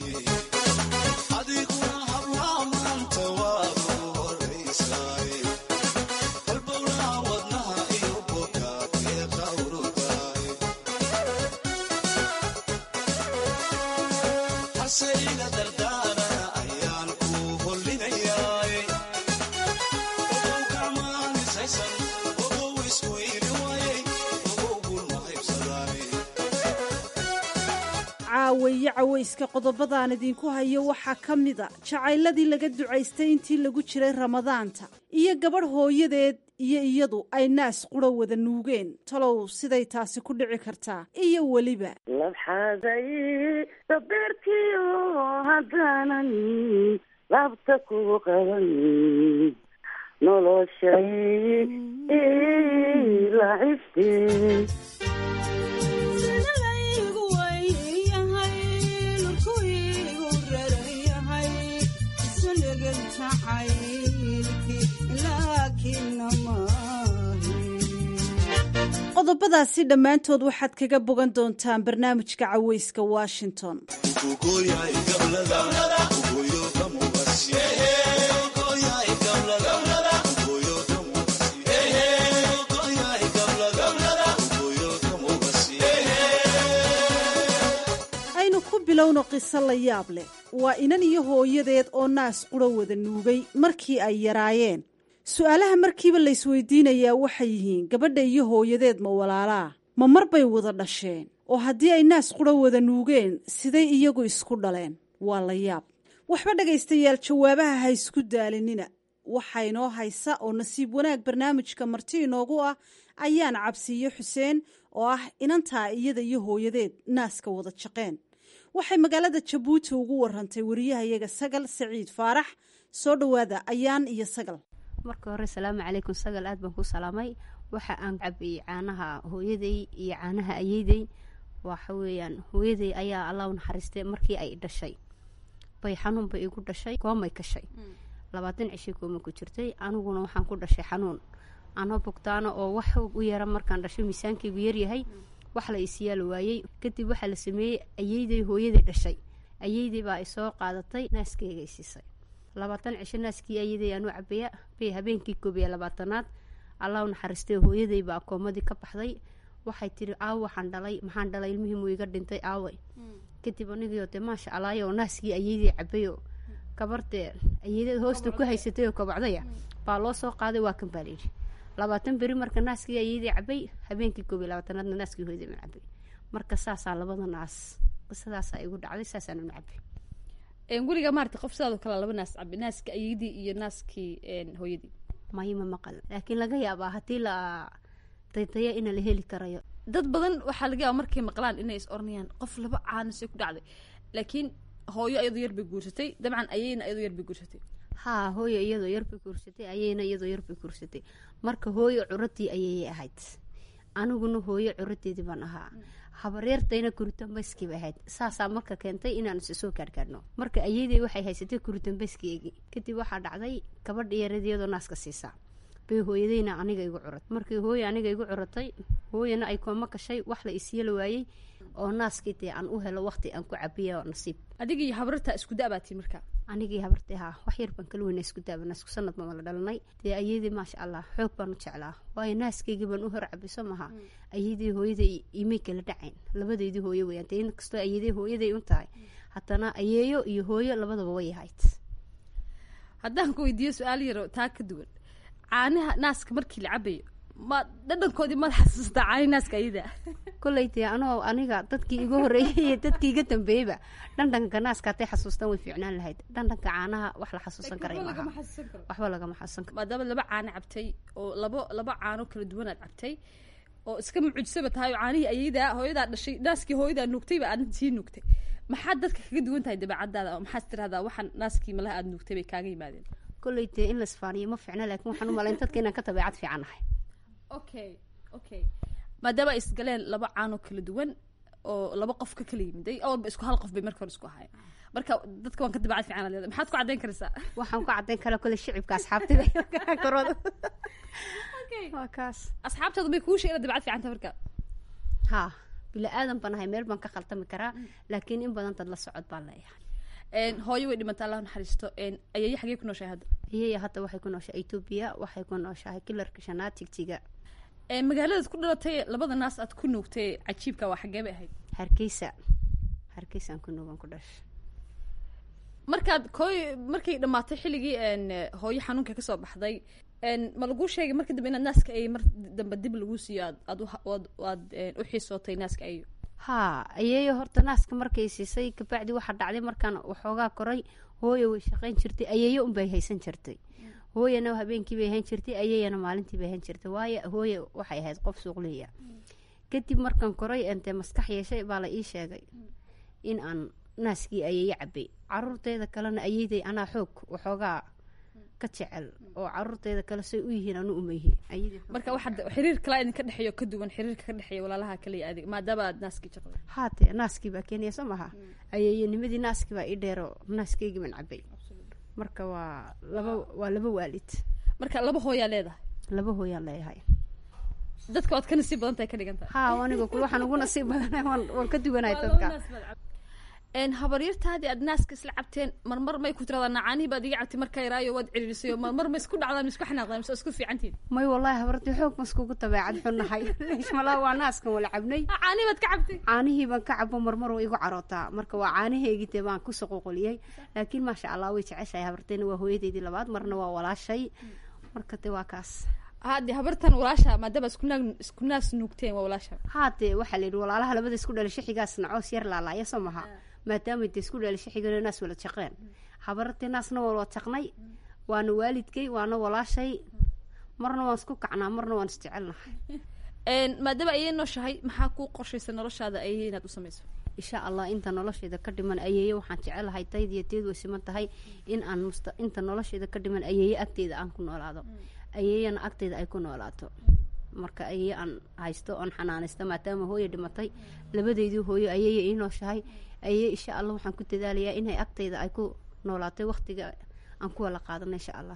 caaweeye cawayska qodobadaan idinku hayo waxaa ka mida jacayladii laga ducaystay intii lagu jiray ramadaanta iyo gabadh hooyadeed iyo iyadu ay naas qura wada nuugeen talow siday taasi ku dhici kartaa iyo weliba labxaaday dabeertiyo haddaanan laabta ku qaban noloshay lacibte qodobadaasi dhammaantood waxaad kaga bogan doontaan barnaamijka caweyska washington aynu ku bilowno qiso la yaab leh waa inan iyo hooyadeed oo naas qura wada nuugay markii ay yaraayeen su-aalaha markiiba laysweydiinayaa waxay yihiin gabadha iyo hooyadeed ma walaalaa ma mar bay wada dhasheen oo haddii ay naas qura wada nuugeen siday iyagu isku dhaleen waa la yaab waxba dhegaystayaal jawaabaha ha isku daalinina waxaa inoo haysa oo nasiib wanaag barnaamijka marti inoogu ah ayaan cabsiiyo xuseen oo ah inantaa iyada iyo hooyadeed naaska wada jaqeen waxay magaalada jabuuti ugu warantay wariyahayaga sagal saciid faarax soo dhowaada ayaan iyo sagal marka hore salaamu calaykum sagal aad baan ku salaamay waxa aan cabiyey caanaha hooyaday iyo caanaha ayeydey waxa weeyaan hooyaday ayaa allah u naxariistay markii ay dhashay bay xanuun bay igu dhashay koomay kashay labaatan cishay kooma ku jirtay aniguna waxaan ku dhashay xanuun anoo bogtaana oo wax u yara markaan dhashay miisaankaygu yaryahay wax la isyaal waayey kadib waxaa la sameeyey ayeydey hooyaday dhashay ayeydey baa isoo qaadatay naaskeyga isiisay labaatan cisho naaskii ayaday aanu cabaya bay habeenkii koob iyo labaatanaad allah u naxariistay hooyaday baa koomadii ka baxday waxay tiri aaw waxaan dhalay maxaan dhalay ilmihii muu iga dhintay aaway kadib anigio dee maasha allaay oo naaskii ayaday cabayo kabardee ayadad hoosta ku haysatay oo kabacdaya baa loo soo qaaday waa kan baa layidhi labaatan beri marka naaskii ayaday cabay habeenkii koob iyo labaatanaadna naaskii hooyaday ma cabay marka saasaa labada naas qisadaasaa igu dhacday saasaan cabay weligaa maarata qof sidaadoo kale laba naas cabi naaska ayadii iyo naaskii hooyadii mayma maqal laakiin laga yaabaa haddii la daydaya ina la heli karayo dad badan waxaa laga yaaba markay maqlaan inay is oranayaan qof laba caanasay ku dhacday laakiin hooyo ayadoo yar bay guursatay dabcan ayayna ayadoo yar bay guursatay haa hooyo iyadoo yarbay guursatay ayayna iyadoo yarbay guursatay marka hooyo curadii ayayay ahayd aniguna hooyo curadeedii baan ahaa habareertayna kuritambayskii bay ahayd saasaa marka keentay inaan is soo gaargaarno marka ayadey waxay haysatay kuritambayskiygii kadib waxaa dhacday gabadha yareed iyadoo naaska siisaa bay hooyadayna aniga igu curatay markii hooye aniga igu curatay hooyana ay kooma gashay wax la isiiyala waayey oo naaskii dee aan u helo waqti aan ku cabiya oo nasiib adiga iyo habarta isku da-baatii marka anigii habartii haa wax yar baan kala weyna isku daabana isku sanad baan wala dhalanay dee ayadii maasha allah xoog baan u jeclaa waayo naaskaygii baan u hor cabiso maha ayadii hooyaday imay kala dhacayn labadeydii hooyo weyaan dee inkastoo ayadii hooyaday un tahay haddana ayeeyo iyo hooyo labadaba way ahayd haddaan ku weydiiyo su-aal yaro taa ka duwan caanaha naaska markii la cabayo ma dhadhankoodii maad xasuustaa caani naaska ayada kolley dee anoo aniga dadkii iga horreeyey iyo dadkii iga dambeeyeyba dhandhanka naaska hatay xasuustaan way fiicnaan lahayd dhandhanka caanaha wax la xasuusan karay maaha waxba lagama xasuusan karo maadaama laba caano cabtay oo labo laba caano kala duwanaad cabtay oo iska mucujisaba tahay oo caanihii ayadaa hooyadaa dhashay naaskii hooyadaa nuugtayba aad sii nuugtay maxaad dadka kaga duwan tahay dabeecadaada oo maxaad tirahdaa waxaan naaskii malaha aad nuugtay bay kaaga yimaadeen kolley dee in la isfaaniyo ma fiicna laakiin waxaan u malayn dadka inaan ka dabeecad fiican nahay okay okay maadaama ay isgaleen laba caanoo kala duwan oo laba qof ka kala yimiday awalba isku hal qof bay marka hore isku ahaayeen marka dadka waan ka dabeecad fiican leedahay maxaad ku caddayn karaysaa waxaan ku caddayn karaa kolley shicibka asxaabtida korooda waa kaas asxaabtaadu bay kuu sheegeen dabeecad fiican tahay marka haa bila aadan baan ahay meel baan ka khaltami karaa laakiin in badan dad la socod baan leeyahay hooyo way dhimata allah naxariisto ayaya xagee ku nooshahay hadda ayaya hadda waxay ku nooshahay etoobiya waxay ku nooshahay kilarka shanaad tigtiga magaaladaad ku dhalatay labada naas aad ku nuugtay cajiibka waa xagee bay ahayd hargeysa hargeysaan ku nuugan ku dhashay markaad kooy markay dhamaatay xilligii hooyo xanuunka kasoo baxday ma laguu sheegay marka dambe inaad naaska ay mar dambe dib laguu siiyo aad aad aad aad u xiisootay naaska ayo haa ayeeyo horta naaska markay siisay kabacdi waxaa dhacday markaan waxoogaa koray hooyo way shaqayn jirtay ayeeyo unbay haysan jirtay hooyana habeenkii bay hayn jirtay ayeeyana maalintii bay hayn jirtay waayo hooye waxay ahayd qof suuqliya kadib markaan koray entee maskax yeeshay baa la ii sheegay in aan naaskii ayeeyo cabay caruurteeda kalena ayeeday anaa xoog waxoogaa ka jecel oo caruurteeda kale say u yihiin anu uma yihiin marka waxaad xiriir kalaa idinka dhexeeyo ka duwan xiriirka ka dhexeeya walaalaha kaliya adig maadaama aad naaskii jaqday haate naaskii baa keenaya soo maha ayeeyanimadii naaskii baa ii dheero naaskeygi baan cabay marka waa laba waa laba waalid marka laba hooyaa leedahay laba hooyaan leeyahay dadka waad ka nasiib badan tahay ka dhigan tahay ha aniga kul waxaan ugu nasiib badanahay waan waan ka duwanahay dadka habaryartaadii aad naaska isla cabteen marmar may ku tiradaa nacaanihii baad iga cabtay markaa yaraayo waad ciriirisayo marmar ma isku dhacdaan ma isku xanaaqdaan mise isku fiicantiin may wallahi habartii xoog ma iskugu dabeecad xunnahay malaa waa naaskan wala cabnay caanihii baad ka cabtay caanihii baan ka cabo marmar way igu carootaa marka waa caanaheygii dee baan kusoo qoqoliyey laakiin maasha allah way jeceshahay habarteyna waa hooyadeydii labaad marna waa walaashay marka dee waa kaas hade habartan walaasha maadaama isku naag isku naas nuugteen waa walaasha haade waxaa la yidhi walaalaha labada isku dhalay shaxigaasna coos yar laalaaya soo maha maadaama de isku dhalay shaxigana naas wala jaqeen habartee naasna waa wala jaqnay waana waalidkay waana walaashay marna waan isku kacnaa marna waan isjecelnahay maadaama ayay nooshahay maxaa kuu qorshaysa noloshaada ayay inaad u samayso insha allah inta nolosheeda ka dhiman ayeeye waxaan jecelahay tayd iyo teed way siman tahay in aan musta inta nolosheeda ka dhiman ayeeye agteeda aan ku noolaado ayeeyana agteeda ay ku noolaato marka ayeeye aan haysto oon xanaanaysto maadaama hooye dhimatay labadeydii hooyo ayeeye ii nooshahay ayeeye insha allah waxaan ku dadaalayaa inay agteyda ay ku noolaatay waqtiga aan ku wala qaadano insha allah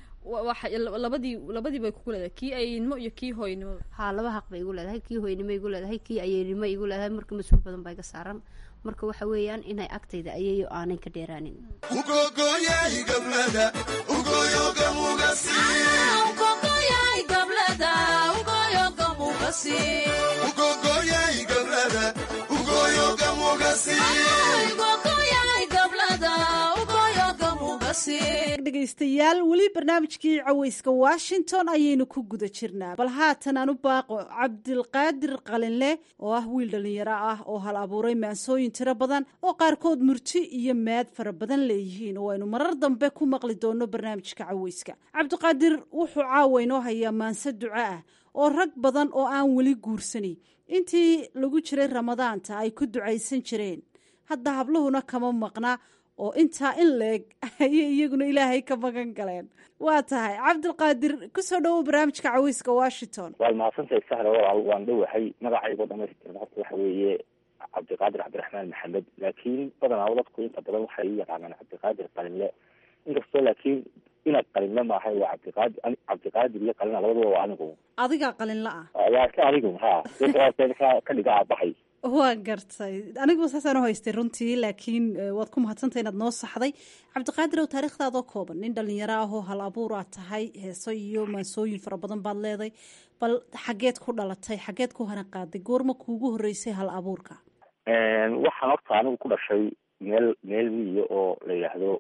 labadii labadii bay kugu leedahay kii ayeynimo iyo kii hooynimo haa laba haq bay igu leedahay kii hooynimo igu leedahay kii ayeynimo igu leedahay marka mas-uul badan baa iga saaran marka waxa weeyaan inay agtayda ayeeyo aanay ka dheeraanin dhegaystayaal weli barnaamijkii caweyska washington ayaynu ku guda jirnaa bal haatan aan u baaqo cabdilqaadir qalinleh oo ah wiil dhallinyaro ah oo hal abuuray maansooyin tiro badan oo qaarkood murti iyo maad fara badan leeyihiin oo aynu marar dambe ku maqli doono barnaamijka caweyska cabdiqaadir wuxuu caawa inoo hayaa maanse duco ah oo rag badan oo aan weli guursanin intii lagu jiray ramadaanta ay ku ducaysan jireen hadda habluhuna kama maqna oo intaa in leeg ayay iyaguna ilaahay ka magan galeen waa tahay cabdilqaadir kusoo dhawow barnaamijka caweyska washington waad mahadsantahay sahra walaal waan dhowahay magacaygoo dhamaystiran horta waxa weeye cabdiqaadir cabdiraxmaan maxamed laakiin badanaa dadku inta badan waxay u yaqaanaan cabdiqaadir qalinle inkastoo laakiin inaad qalinla maahay waa cabdiqaadir ani- cabdiqaadir iyo qalina labaduba waa anigu adigaa qalinla ah waa iska adigu ha ka ka dhiga aabahay waa gartay anigu saasaan u haystay runtii laakiin eh, waad ku mahadsantay inaad noo saxday cabdiqaadir ow taariikhdaadoo kooban nin dhalinyaro ah oo hal abuur aad tahay heeso iyo maansooyin fara badan baad leeday bal xageed ku dhalatay xageed ku hana qaaday goorma kuugu horeysay hal abuurka waxaan horta anigu ku dhashay meel meel miyiga oo la yidhaahdo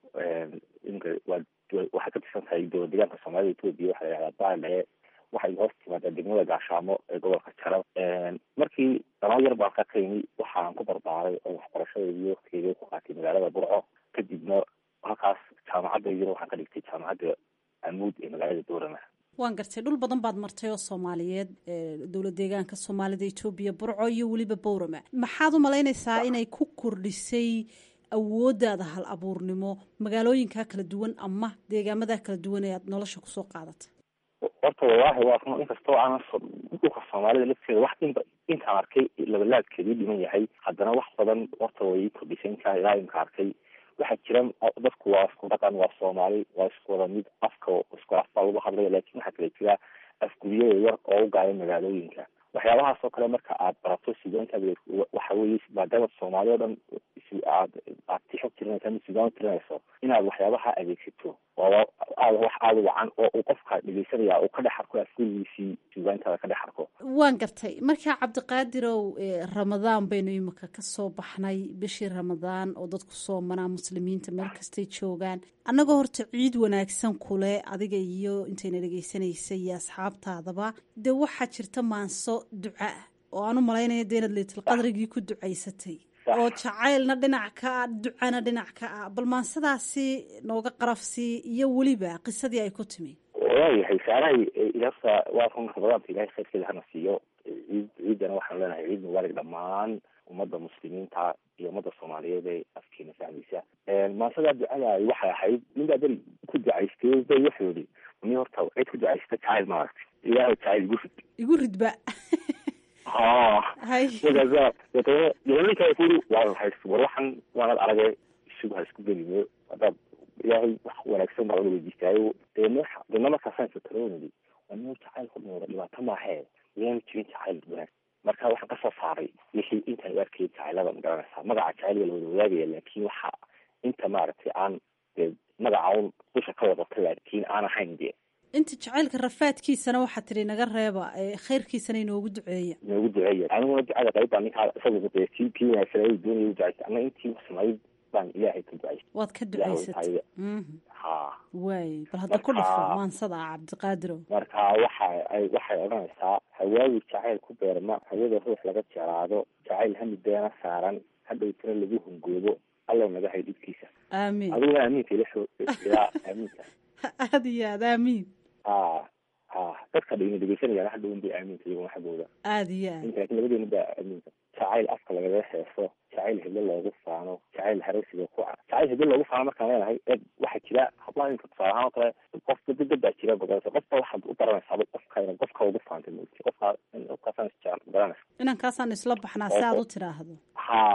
imka waa waxay ka tirsan tahay dowlad deegaanka soomaalida etoobiya waxaa la yidhahdaa baaldhae waxay hoos timaadaa degmada gaashaamo ee gobolka jarab markii dhanoo yar baan ka qaymi waxaan ku barbaaray oo waxbarashadeedii waktigeedii ku qaatay magaalada burco kadibna halkaas jaamacadda yar waxaan ka dhigtay jaamacadda amuud ee magaalada boorama waan gartay dhul badan baad martay oo soomaaliyeed eh, dowlad deegaanka soomaalida etoobiya burco iyo weliba bowrama maxaad u malaynaysaa inay ku kordhisay awooddaada hal abuurnimo magaalooyinkaa kala duwan ama deegaamadaa kala duwan ee aad nolosha kusoo qaadatay horta wallaahi waa run inkastoo aanan so- dhulka soomaalida lafteeda wax inba intaan arkay labalaadkeedii dhiman yahay haddana wax badan horta way ii kordhisay intaa ilaa imka arkay waxaa jira dadku waa isku dhaqan waa soomaali waa isku wada mid afka isku af baa lagu hadlaya laakiin waxaa kale jira afguriyada yar oo u gaaya magaalooyinka waxyaabahaas oo kale marka aad barato sideentaad waxa weeye maadaama soomaali oo dhan si- aad aad tixo tirinaysa ama sugaan tirinayso inaad waxyaabaha adeegsato oo aad wax aada u wacan oo uu qofka dhegeysanaya uu ka dhex arko afgurigiisii sugaantaada ka dhex arko waan gartay markaa cabdiqaadirow eh, ramadaan baynu imika ka soo baxnay bishii ramadaan oo dadku soomanaa muslimiinta meel kastay joogaan annagoo horta ciid wanaagsan kule adiga iyo intayna dhegeysanaysa iyo asxaabtaadaba dee waxaa jirta maanso duca ah oo aan u malaynaya dee inaad leytalqadrigii ku ducaysatay oo jacaylna dhinac ka ah ducana dhinac ka ah bal maansadaasi nooga qarafsii iyo weliba qisadii ay ku timi waayahay saarahay ilaafta waa run ramadaanka ilahay khayrkeeda hana siiyo ciid ciidana waxaan leenahay ciid mubaarak dhammaan ummadda muslimiinta iyo ummadda soomaaliyeed ee afkeena fahmaysa maasadaa ducadaay waxay ahayd ninbaa beri ku ducaystay bay wuxuu yihi ni horta cid ku ducaysta jacayl maaragtay ilaahay jacayl igu rid igu ridba ha hay markaasa deetana ninkaa kuri waa lahays war waxan waanad aragay isugu ha isku gelino haddaad ilaahay wax wanaagsan baa laga weydiistaayo deena deena markaasaan sataroonidi waa nin jacayl ku dhawada dhibaato maahee miyaanu jirin jacayl wanaag marka waxaan kasoo saaray wixii intaan u arkayay jacaylada magaranaysaa magaca jacayl waa la wada wadaagaya laakiin waxa inta maaragtay aan dee magaca un dusha ka wadata laakiin aan ahayn dee inta jacaylka rafaadkiisana waxaa tidhi naga reeba ee khayrkiisana inoogu duceeya noogu duceeya aniguna ducada qayb baa ninkaa isagu dee kii kii wanaagsan ay doonaya u ducaysta ama intii samayd baan ilaahay ka ducaystay waad ka Ilaahay ducaysatay taayada. Mhm. ha waay bal hadda ku dhifo Marka- maansada ah cabdiqaadirow marka waxa ay waxay odhanaysaa hawaawi jacayl ku beerma hawada ruux laga jeclaado jacayl hami beena saaran hadhowtana lagu hungoobo allow naga hay dhibkiisa aamiin adiguna aamiinta ila soo ilaa aamiinta aada iyo aad aamiin a a dadka dhigna dhegeysanayaan hadhown bay aamiinta iyaguna xaggooda aada iyo aad inta laakiin labadeena baa aamiinta jacayl afka lagaga heeso jacayl heblo loogu faano jacayl haraysiga ku ca jacayl heblo loogu faano markaan leenahay eeg waxaa jira hablaha inka tusaale ahaan oo kale qof dad dad baa jira badanaysa qofka waxaad u baranaysaa qofka inaad qofka ugu faantay moogti qofka qofkaasaan isjecel baranaysa inankaasaan isla baxnaa si aad u tidhaahdo ha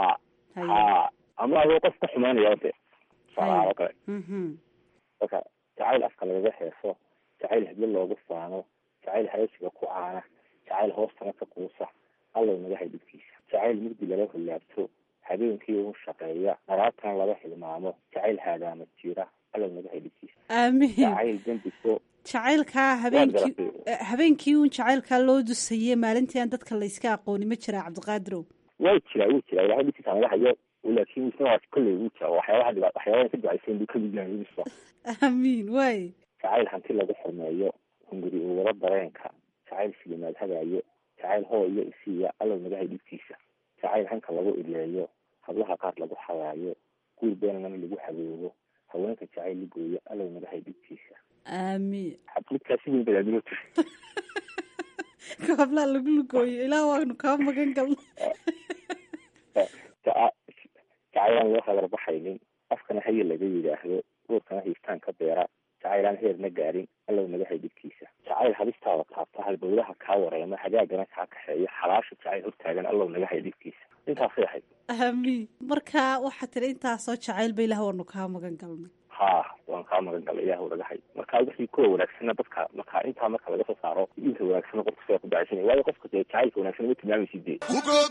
ha ama adoo qof ka xumaanaya de tusaale ahaan oo kale Mhm. marka jacayl afka lagaga heeso jacayl heblo loogu faano jacayl haraysiga ku caana jacayl hoostana ka quusa allow naga hay dhibkiisa jacayl mugdi lala hollaabto habeenkii ugu shaqeeya naraabtana laga hilmaamo jacayl haadaama jira allow naga hay dhibkiisa aamiin jacayl dembiso jacaylkaa habeenkii eh, habeenkii uun jacaylkaa loo dusayey maalintii aan dadka layska aqooni ma jiraa cabdiqaadirow way jiraa wuu jiraa ilahay dhibkiisa naga hayo laakiin isna waa kolley wuu jira waxyaabaha dhiba waxyaabaha ka ducaysan buu kamid yahay wiisa aamiin waay jacayl hanti lagu xurmeeyo hunguri uwada dareenka jacayl silimaad hagaayo jacayl hoo iyo isiiya allow naga hay dhibkiisa jacayl hanka lagu ileeyo hablaha qaar lagu xawaayo guur beenana lagu haboobo haweenka jacayl ligooyo allow naga hay dhibkiisa aamiin xaflidkaasi weyn badaadimo jir kablaa lagu lugooyo ilaa waanu kaa magan galna jacaylaan loo hagarbaxaynin afkana haye laga yidhaahdo uurkana hiistaan ka beera jacaylaan heerna gaarin allow naga hay dhibkiisa jacayl hadistaada taabta halbowlaha kaa wareema hagaagana kaa kaxeeyo xalaasha jacayl hortaagan allow naga hay dhibkiisa intaasay ahayd aamiin marka waxaa tidhi intaasoo jacaylba ilaah waanu kaa magan galnay ha waan kaa kaa magan gala ilaah naga hay marka wixii kuwa wanaagsana dadka marka intaa marka laga soo saaro inta wanaagsan qofka sidaa ku dacaysanaya waayo qofka dee jacaylka wanaagsan ma tilmaamaysid dee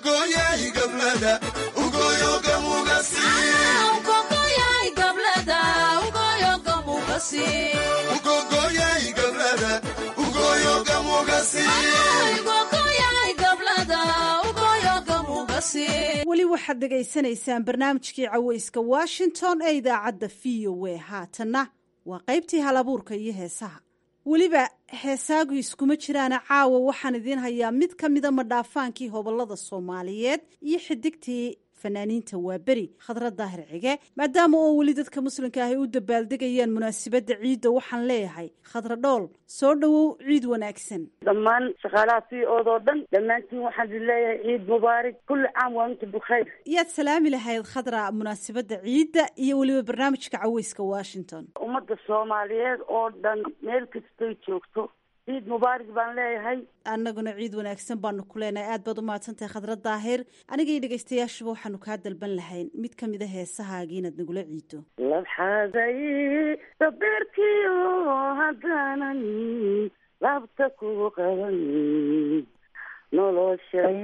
weli waxaad dhegaysanaysaan barnaamijkii caweyska washington ee idaacadda v o a haatanna waa qaybtii halabuurka iyo heesaha weliba heesaagu iskuma jiraana caawa waxaan idiin hayaa mid ka mida madhaafaankii hobolada soomaaliyeed iyo xidigtii fanaaniinta waa beri khadra daahir cige maadaama oo weli dadka muslimka ahy u dabaaldegayaan munaasabadda ciidda waxaan leeyahay khadra dhool soo dhowow ciid wanaagsan dhammaan shaqaalaha v oodoo dhan dhammaantiin waxaan idin leeyahay ciid mubaarak kulli caam waa inta bukhayr yaad salaami lahayd khadra munaasabadda ciidda iyo weliba barnaamijka caweyska washington ummadda soomaaliyeed oo dhan meel kastay joogto ciid mubaarak baan leeyahay annaguna ciid wanaagsan baanu ku leenahay aad baad u mahadsantahay khadra daahir anigaiyo dhegaystayaashuba waxaanu kaa dalban lahayn mid ka mid a heesahaagii inaad nagula ciido labxaaday dabeerkiyo haddaanan laabta ku qaban noloshay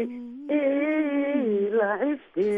lacibte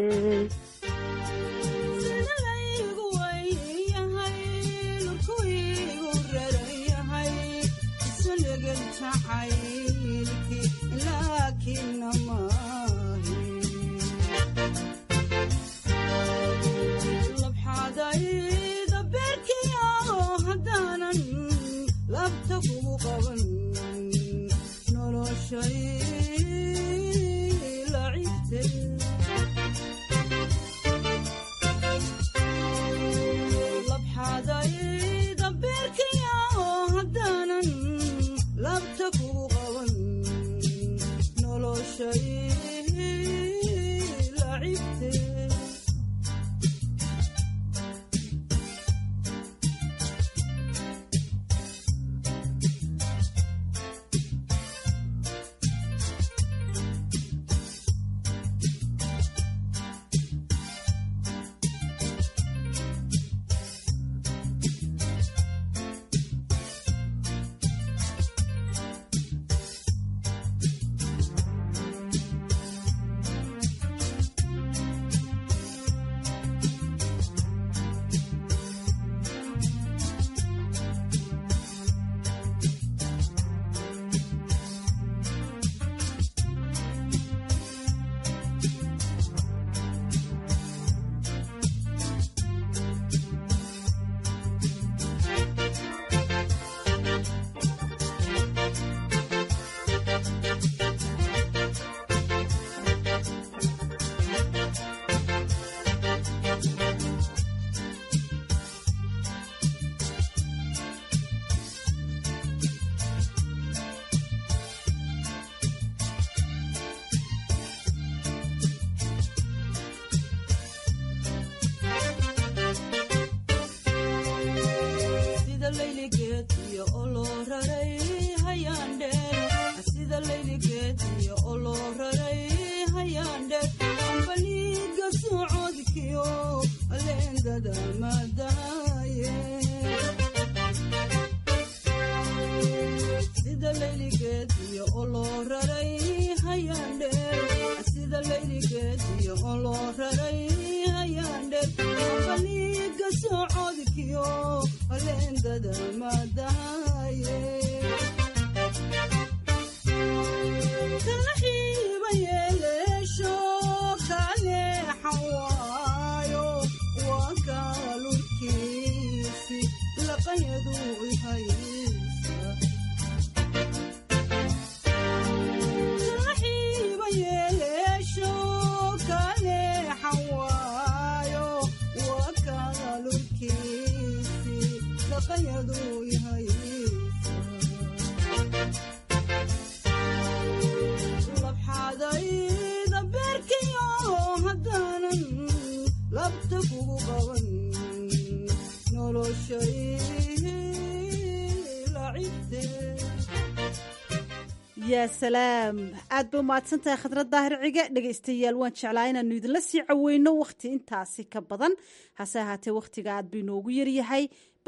yaa salaam aad ba umahadsan tahay khadrad daahir cige dhegaystayaal waan jeclaa inaanu idinla sii caweyno wakhti intaasi ka badan hase ahaatee wakhtiga aad ba inoogu yaryahay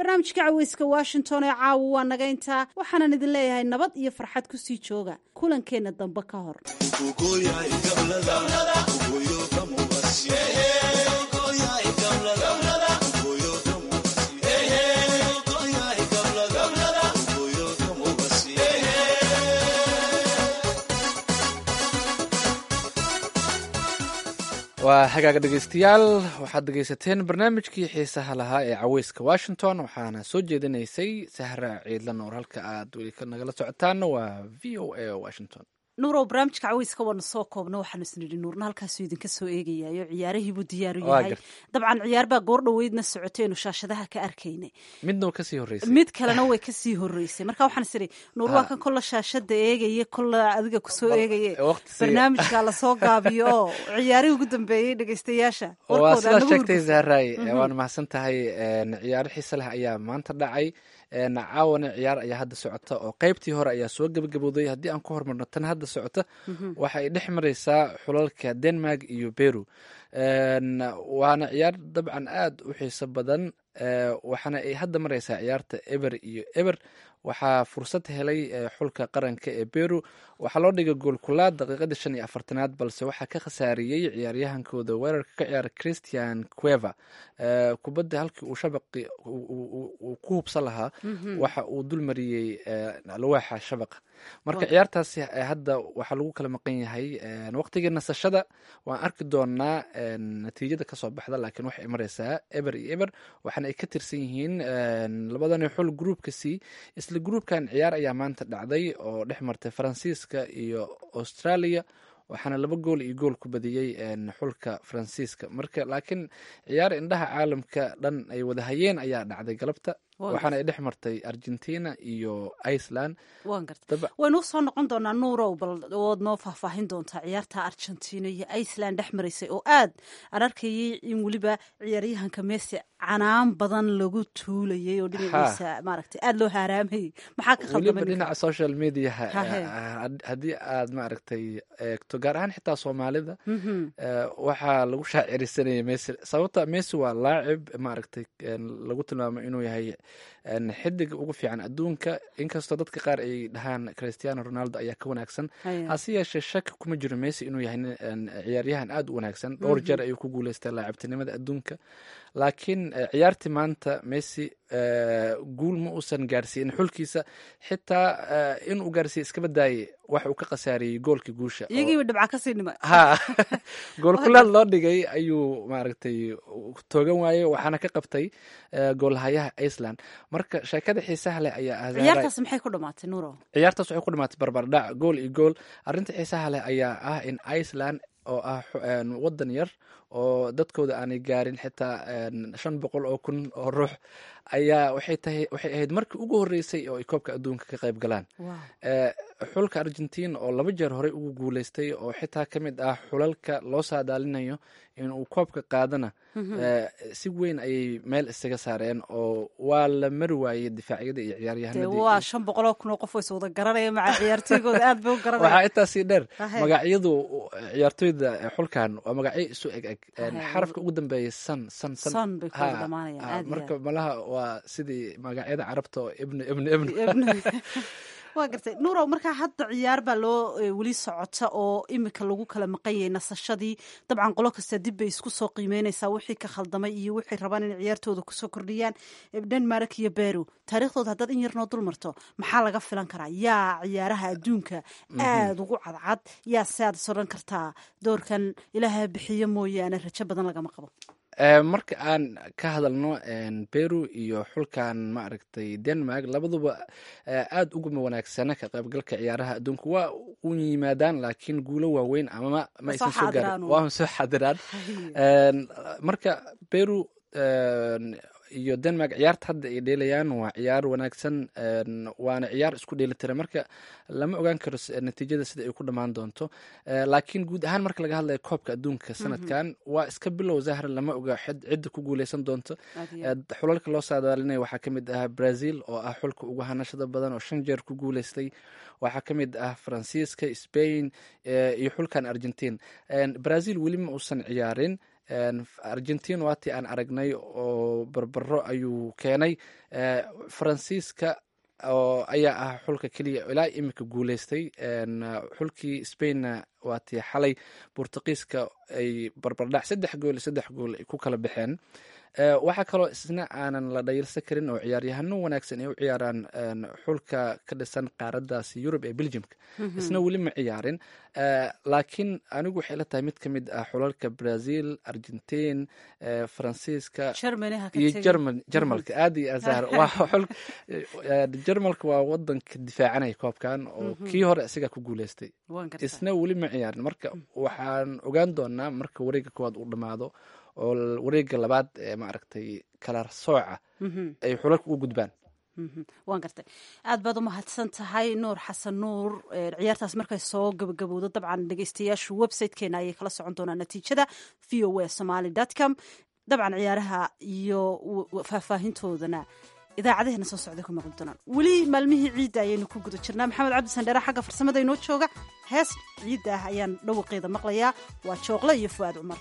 barnaamijka caweyska washington ee caawa waa naga intaa waxaanan idin leeyahay nabad iyo farxad kusii jooga kulankeenna dambe ka hor waa hagaaga dhegeystayaal waxaad dhegeysateen barnaamijkii xiisaha lahaa ee caweyska washington waxaana soo jeedinaysay sahra ciidla noor halka aad weli nagala socotaana waa v o a washington nuurow barnaamijka caweyska waana soo koobna waxaanu isnidhi nuurna halkaasuu idinka soo eegayayo ciyaarihiibuu diyaaru Waa yahay gartay. dabcan ciyaar baa goor dhoweydna socotaynu shaashadaha ka arkaynay midna wa kasii horreysay mid kalena way kasii horeysay marka waxaan is idhi nuur waa kan kolla shaashada eegaya kolla adiga kusoo eegaye waqti si- barnaamijka lasoo gaabiyo oo ciyaarihii ugu dambeeyey dhegeystayaasha waa warkooda sidaad anagu sheegtay hurgufay. zahray Mhm. waana mahadsan tahay een, ciyaaro xiise leh ayaa maanta dhacay een, caawana ciyaar ayaa hadda socota oo qeybtii hore ayaa soo gebagabowday haddii aan ku hormarno tan hadda socota Mhm. waxa ay dhex mareysaa xulalka denmark iyo peru Een, waana ciyaar dabcan aad u xiiso badan ee, waxaana ay hadda mareysaa ciyaarta eber iyo eber waxaa fursad helay ee, xulka qaranka ee peru waxaa loo dhigay goolkulaad daqiiqadii shan iyo afartanaad balse waxaa ka khasaariyey ciyaaryahankooda weerarka ka ciyaara christian cueva Ee, kubadda halkii uu shabaqi uu- uu uu- uu ku hubsan lahaa Mhm. waxa uu dul mariyey ee, alwaaxa shabaqa marka Waa- ciyaartaasi ee, hadda waxaa lagu kala maqan yahay een, waqtigii nasashada waan arki doonaa een, natiijada kasoo baxda laakiin waxay mareysaa eber iyo eber waxaana ay ka tirsan yihiin een, labadani xul groupka c isla groupkan ciyaar ayaa maanta dhacday oo dhex martay faransiiska iyo australia waxaana laba gool iyo gool ku badiyey een, xulka faransiiska marka laakiin ciyaar indhaha caalamka dhan ay wada hayeen ayaa dhacday galabta Waa waxaana ay dhex martay argentina iyo iceland waan garta Daba- waynu usoo noqon doonaa nuurow bal ood noo faahfaahin doontaa ciyaarta argentina iyo iceland dhex maraysay oo aad aan arkayay in weliba ciyaaryahanka messi canaan badan lagu tuulayay oo dhinaciisa maaragtay aada loo haaraamayay maxaa ka weliba khaldamay dhinaca social mediaha Hahe. had- haddii aad maaragtay eegto gaar ahaan xitaa soomaalida Mhm. eh, waxaa lagu shaacirisanayay messi sababta messi waa laacib maaragtay een, lagu tilmaamo inuu yahay een, xidiga ugu fiican adduunka inkastoo dadka qaar ay dhahaan cristiano ronaldo ayaa ka wanaagsan Haya. hase yeeshee shaki kuma jiro messi inuu yahay nin, een, ciyaaryahan aad u wanaagsan dhowr Mhm. jeer ayuu ku guuleystay laacibtinimada adduunka laakiin eh, ciyaartii maanta messi eh, guul ma uusan gaarsiinin xulkiisa xitaa eh, inuu gaarsiiye iska badaayay wax uu ka khasaariyey goolkii guusha oo- iyagiiba dhibca kasii dhimay ha goolkulaad loo dhigay ayuu maaragtay toogan waayey waxaana ka qabtay eh, goolhayaha iceland marka sheekada xiisaha leh ayaa ah Zahra- ciyaartaas maxay ku dhamaatay nuurow ciyaartaas waxay ku dhamaatay barbardhac gool iyo gool arrinta xiisaha leh ayaa ah in iceland oo ah xu- een, wadan yar oo dadkooda aanay gaarin xitaa een, shan boqol oo kun oo ruux ayaa waxay tahay waxay ahayd markii ugu horreysay oo ay koobka adduunka ka qayb galaan Eh, xulka argentina oo laba jeer horey ugu guuleystay oo xitaa ka mid ah xulalka loo saadaalinayo inuu koobka qaadana Mhm. eh, si weyn ayay meel isaga saareen oo waa la mari waayey difaacyada iyo dee ciyaaryahanadii waa shan boqoloo kun oo qof oo is wada garanaya maca ciyaartoygooda aad bay u waxaa garanaya intaasii dheer Hahe. magacyadu ciyaartoyda xulkan waa magacyo isu eg eg Een, Hahe. xarafka ugu dambeeya san san San bay ku wada Ha, dhamaanayaan, ha, aad iyo marka aad. malaha waa sidii magacyada carabta oo ibni ibni ibni Ibni. waa gartay nuurow markaa hadda ciyaar baa loo eh, weli socota oo imika lagu kala maqan yahay nasashadii dabcan qolo kasta dib bay isku soo qiimeynaysaa wixii ka khaldamay iyo wixay rabaan in ciyaartooda kusoo kordhiyaan Eh, denmark iyo beru taariikhdooda haddaad in yar noo dul marto maxaa laga filan karaa yaa ciyaaraha adduunka Mhm. aada ugu cadcad yaa se aad is odhan kartaa doorkan ilaaha bixiyo mooyaane rajo badan lagama qabo Eh, marka aan ka hadalno een, peru iyo xulkan maaragtay denmark labaduba eh, aada uguma wanaagsana ka qaybgalka ciyaaraha adduunka waa u yimaadaan laakiin guulo waaweyn ama ma Ma aysan soo soo gaarin xaadiraan uun. waa soo xadiraan Een, marka peru een, iyo denmark ciyaarta hadda ay dheelayaan waa ciyaar wanaagsan een, waana ciyaar isku dheelitira marka lama ogaan karo s- natiijada sida ay ku dhammaan doonto Eh, laakiin guud ahaan marka laga hadlayo koobka adduunka sanadkan waa iska bilow zahra lama oga xid- cidda ku guuleysan doonto Aad iyo Eh, aad. xulalka loo saadaalinayo waxaa ka mid ah brazil oo ah xulka ugu hanashada badan oo shan jeer ku guuleystay waxaa ka mid ah faransiiska spain eh, iyo xulkan argentine En, brazil weli ma uusan ciyaarin argentin waatii aan aragnay oo barbaro ayuu keenay faransiiska oo ayaa ah xulka keliya ilaa imika guuleystay xulkii spainna waatii xalay bortuqiiska ay barbardhac saddex gool saddex gool ay ku kala baxeen waxaa kaloo isna aanan la dhayilsan karin oo ciyaaryahano wanaagsan ay u ciyaaraan xulka ka dhisan qaaradaasi yurub ee belgiumka isna weli ma ciyaarin laakiin anigu waxay la tahay mid ka mid ah xulalka brazil argentin faransiiska iyo jarmalka aad iyo azahar jarmalka waa wadanka difaacanaya koobkan oo kii hore isagaa ku guuleystay isna weli ma ciyaarin marka waxaan ogaan doonaa marka wareega koowaad uu dhammaado oo wareega labaad ee maaragtay kala sooca ay xulalka u gudbaan waan gartay aad baad u mahadsan tahay nuur xasan nuur ciyaartaas markay soo gabagabowdo dabcan dhegeystayaashu websitekeena ayay kala socon doonaan natiijada v o a somaly com dabcan ciyaaraha iyo faahfaahintoodana idaacadaheena soo socday ku maqli doonaan weli maalmihii ciidda ayaynu ku guda jirnaa maxamed cabdi sandheere xagga farsamada inoo jooga hees ciidda ah ayaan dhawaqeeda maqlayaa waa jooqle iyo fu'aad cumar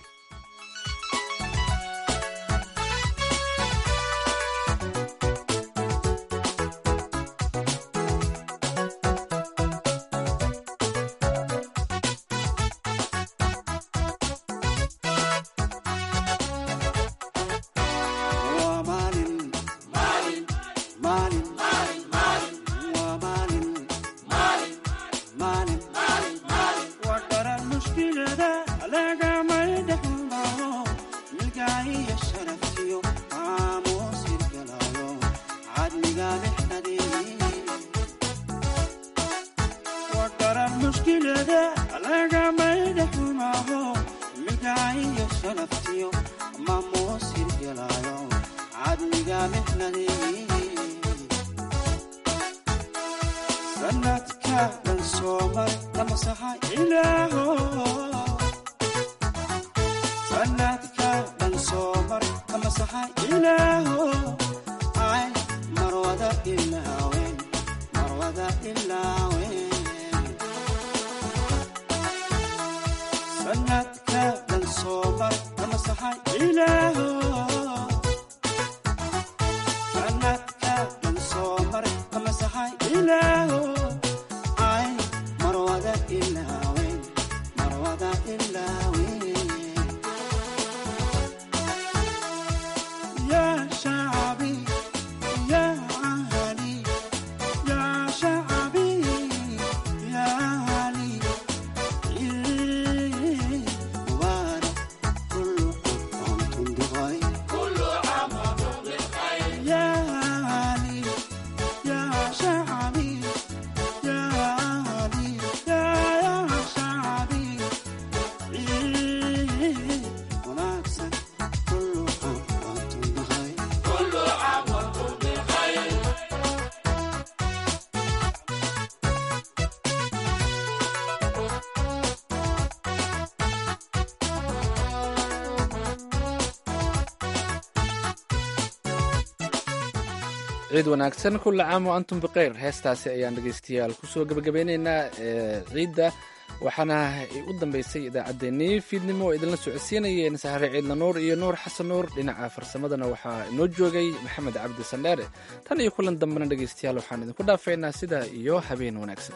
ciid wanaagsan kulla caam o antum bikheyr heestaasi ayaan dhegeystayaal kusoo gebagabeyneynaa ciidda waxaana u dambeysay idaacaddeenii fiidnimo oo idinla socodsiinayeen sahre ciidla nuur iyo nuur xasan nuur dhinaca farsamadana waxaa inoo joogay maxamed cabdi sandheere tan iyo kulan dambena dhegeystayaal waxaan idinku dhaafaynaa sidaa iyo habeen wanaagsan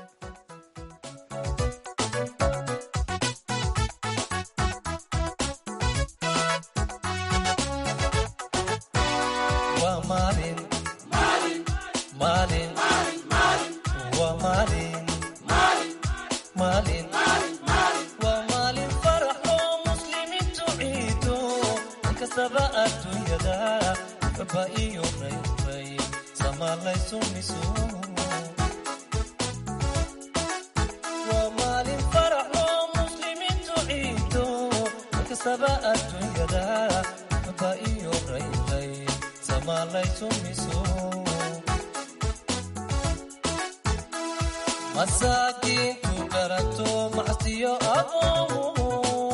masaakiintu garato macsiyo aboomu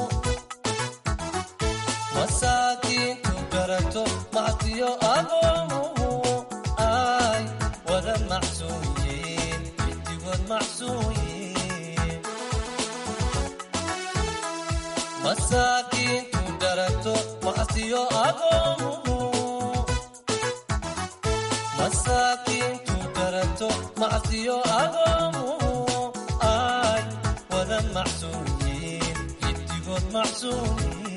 masaakiintu garato macsiyo aboomu ay wada macsuuyiin intigood macsuuyiin masaakiintu garato macsiyo agoomuhu masaakiintu garato macsiyo agoomuhu ay wada macsuumiin giddigood macsuumiin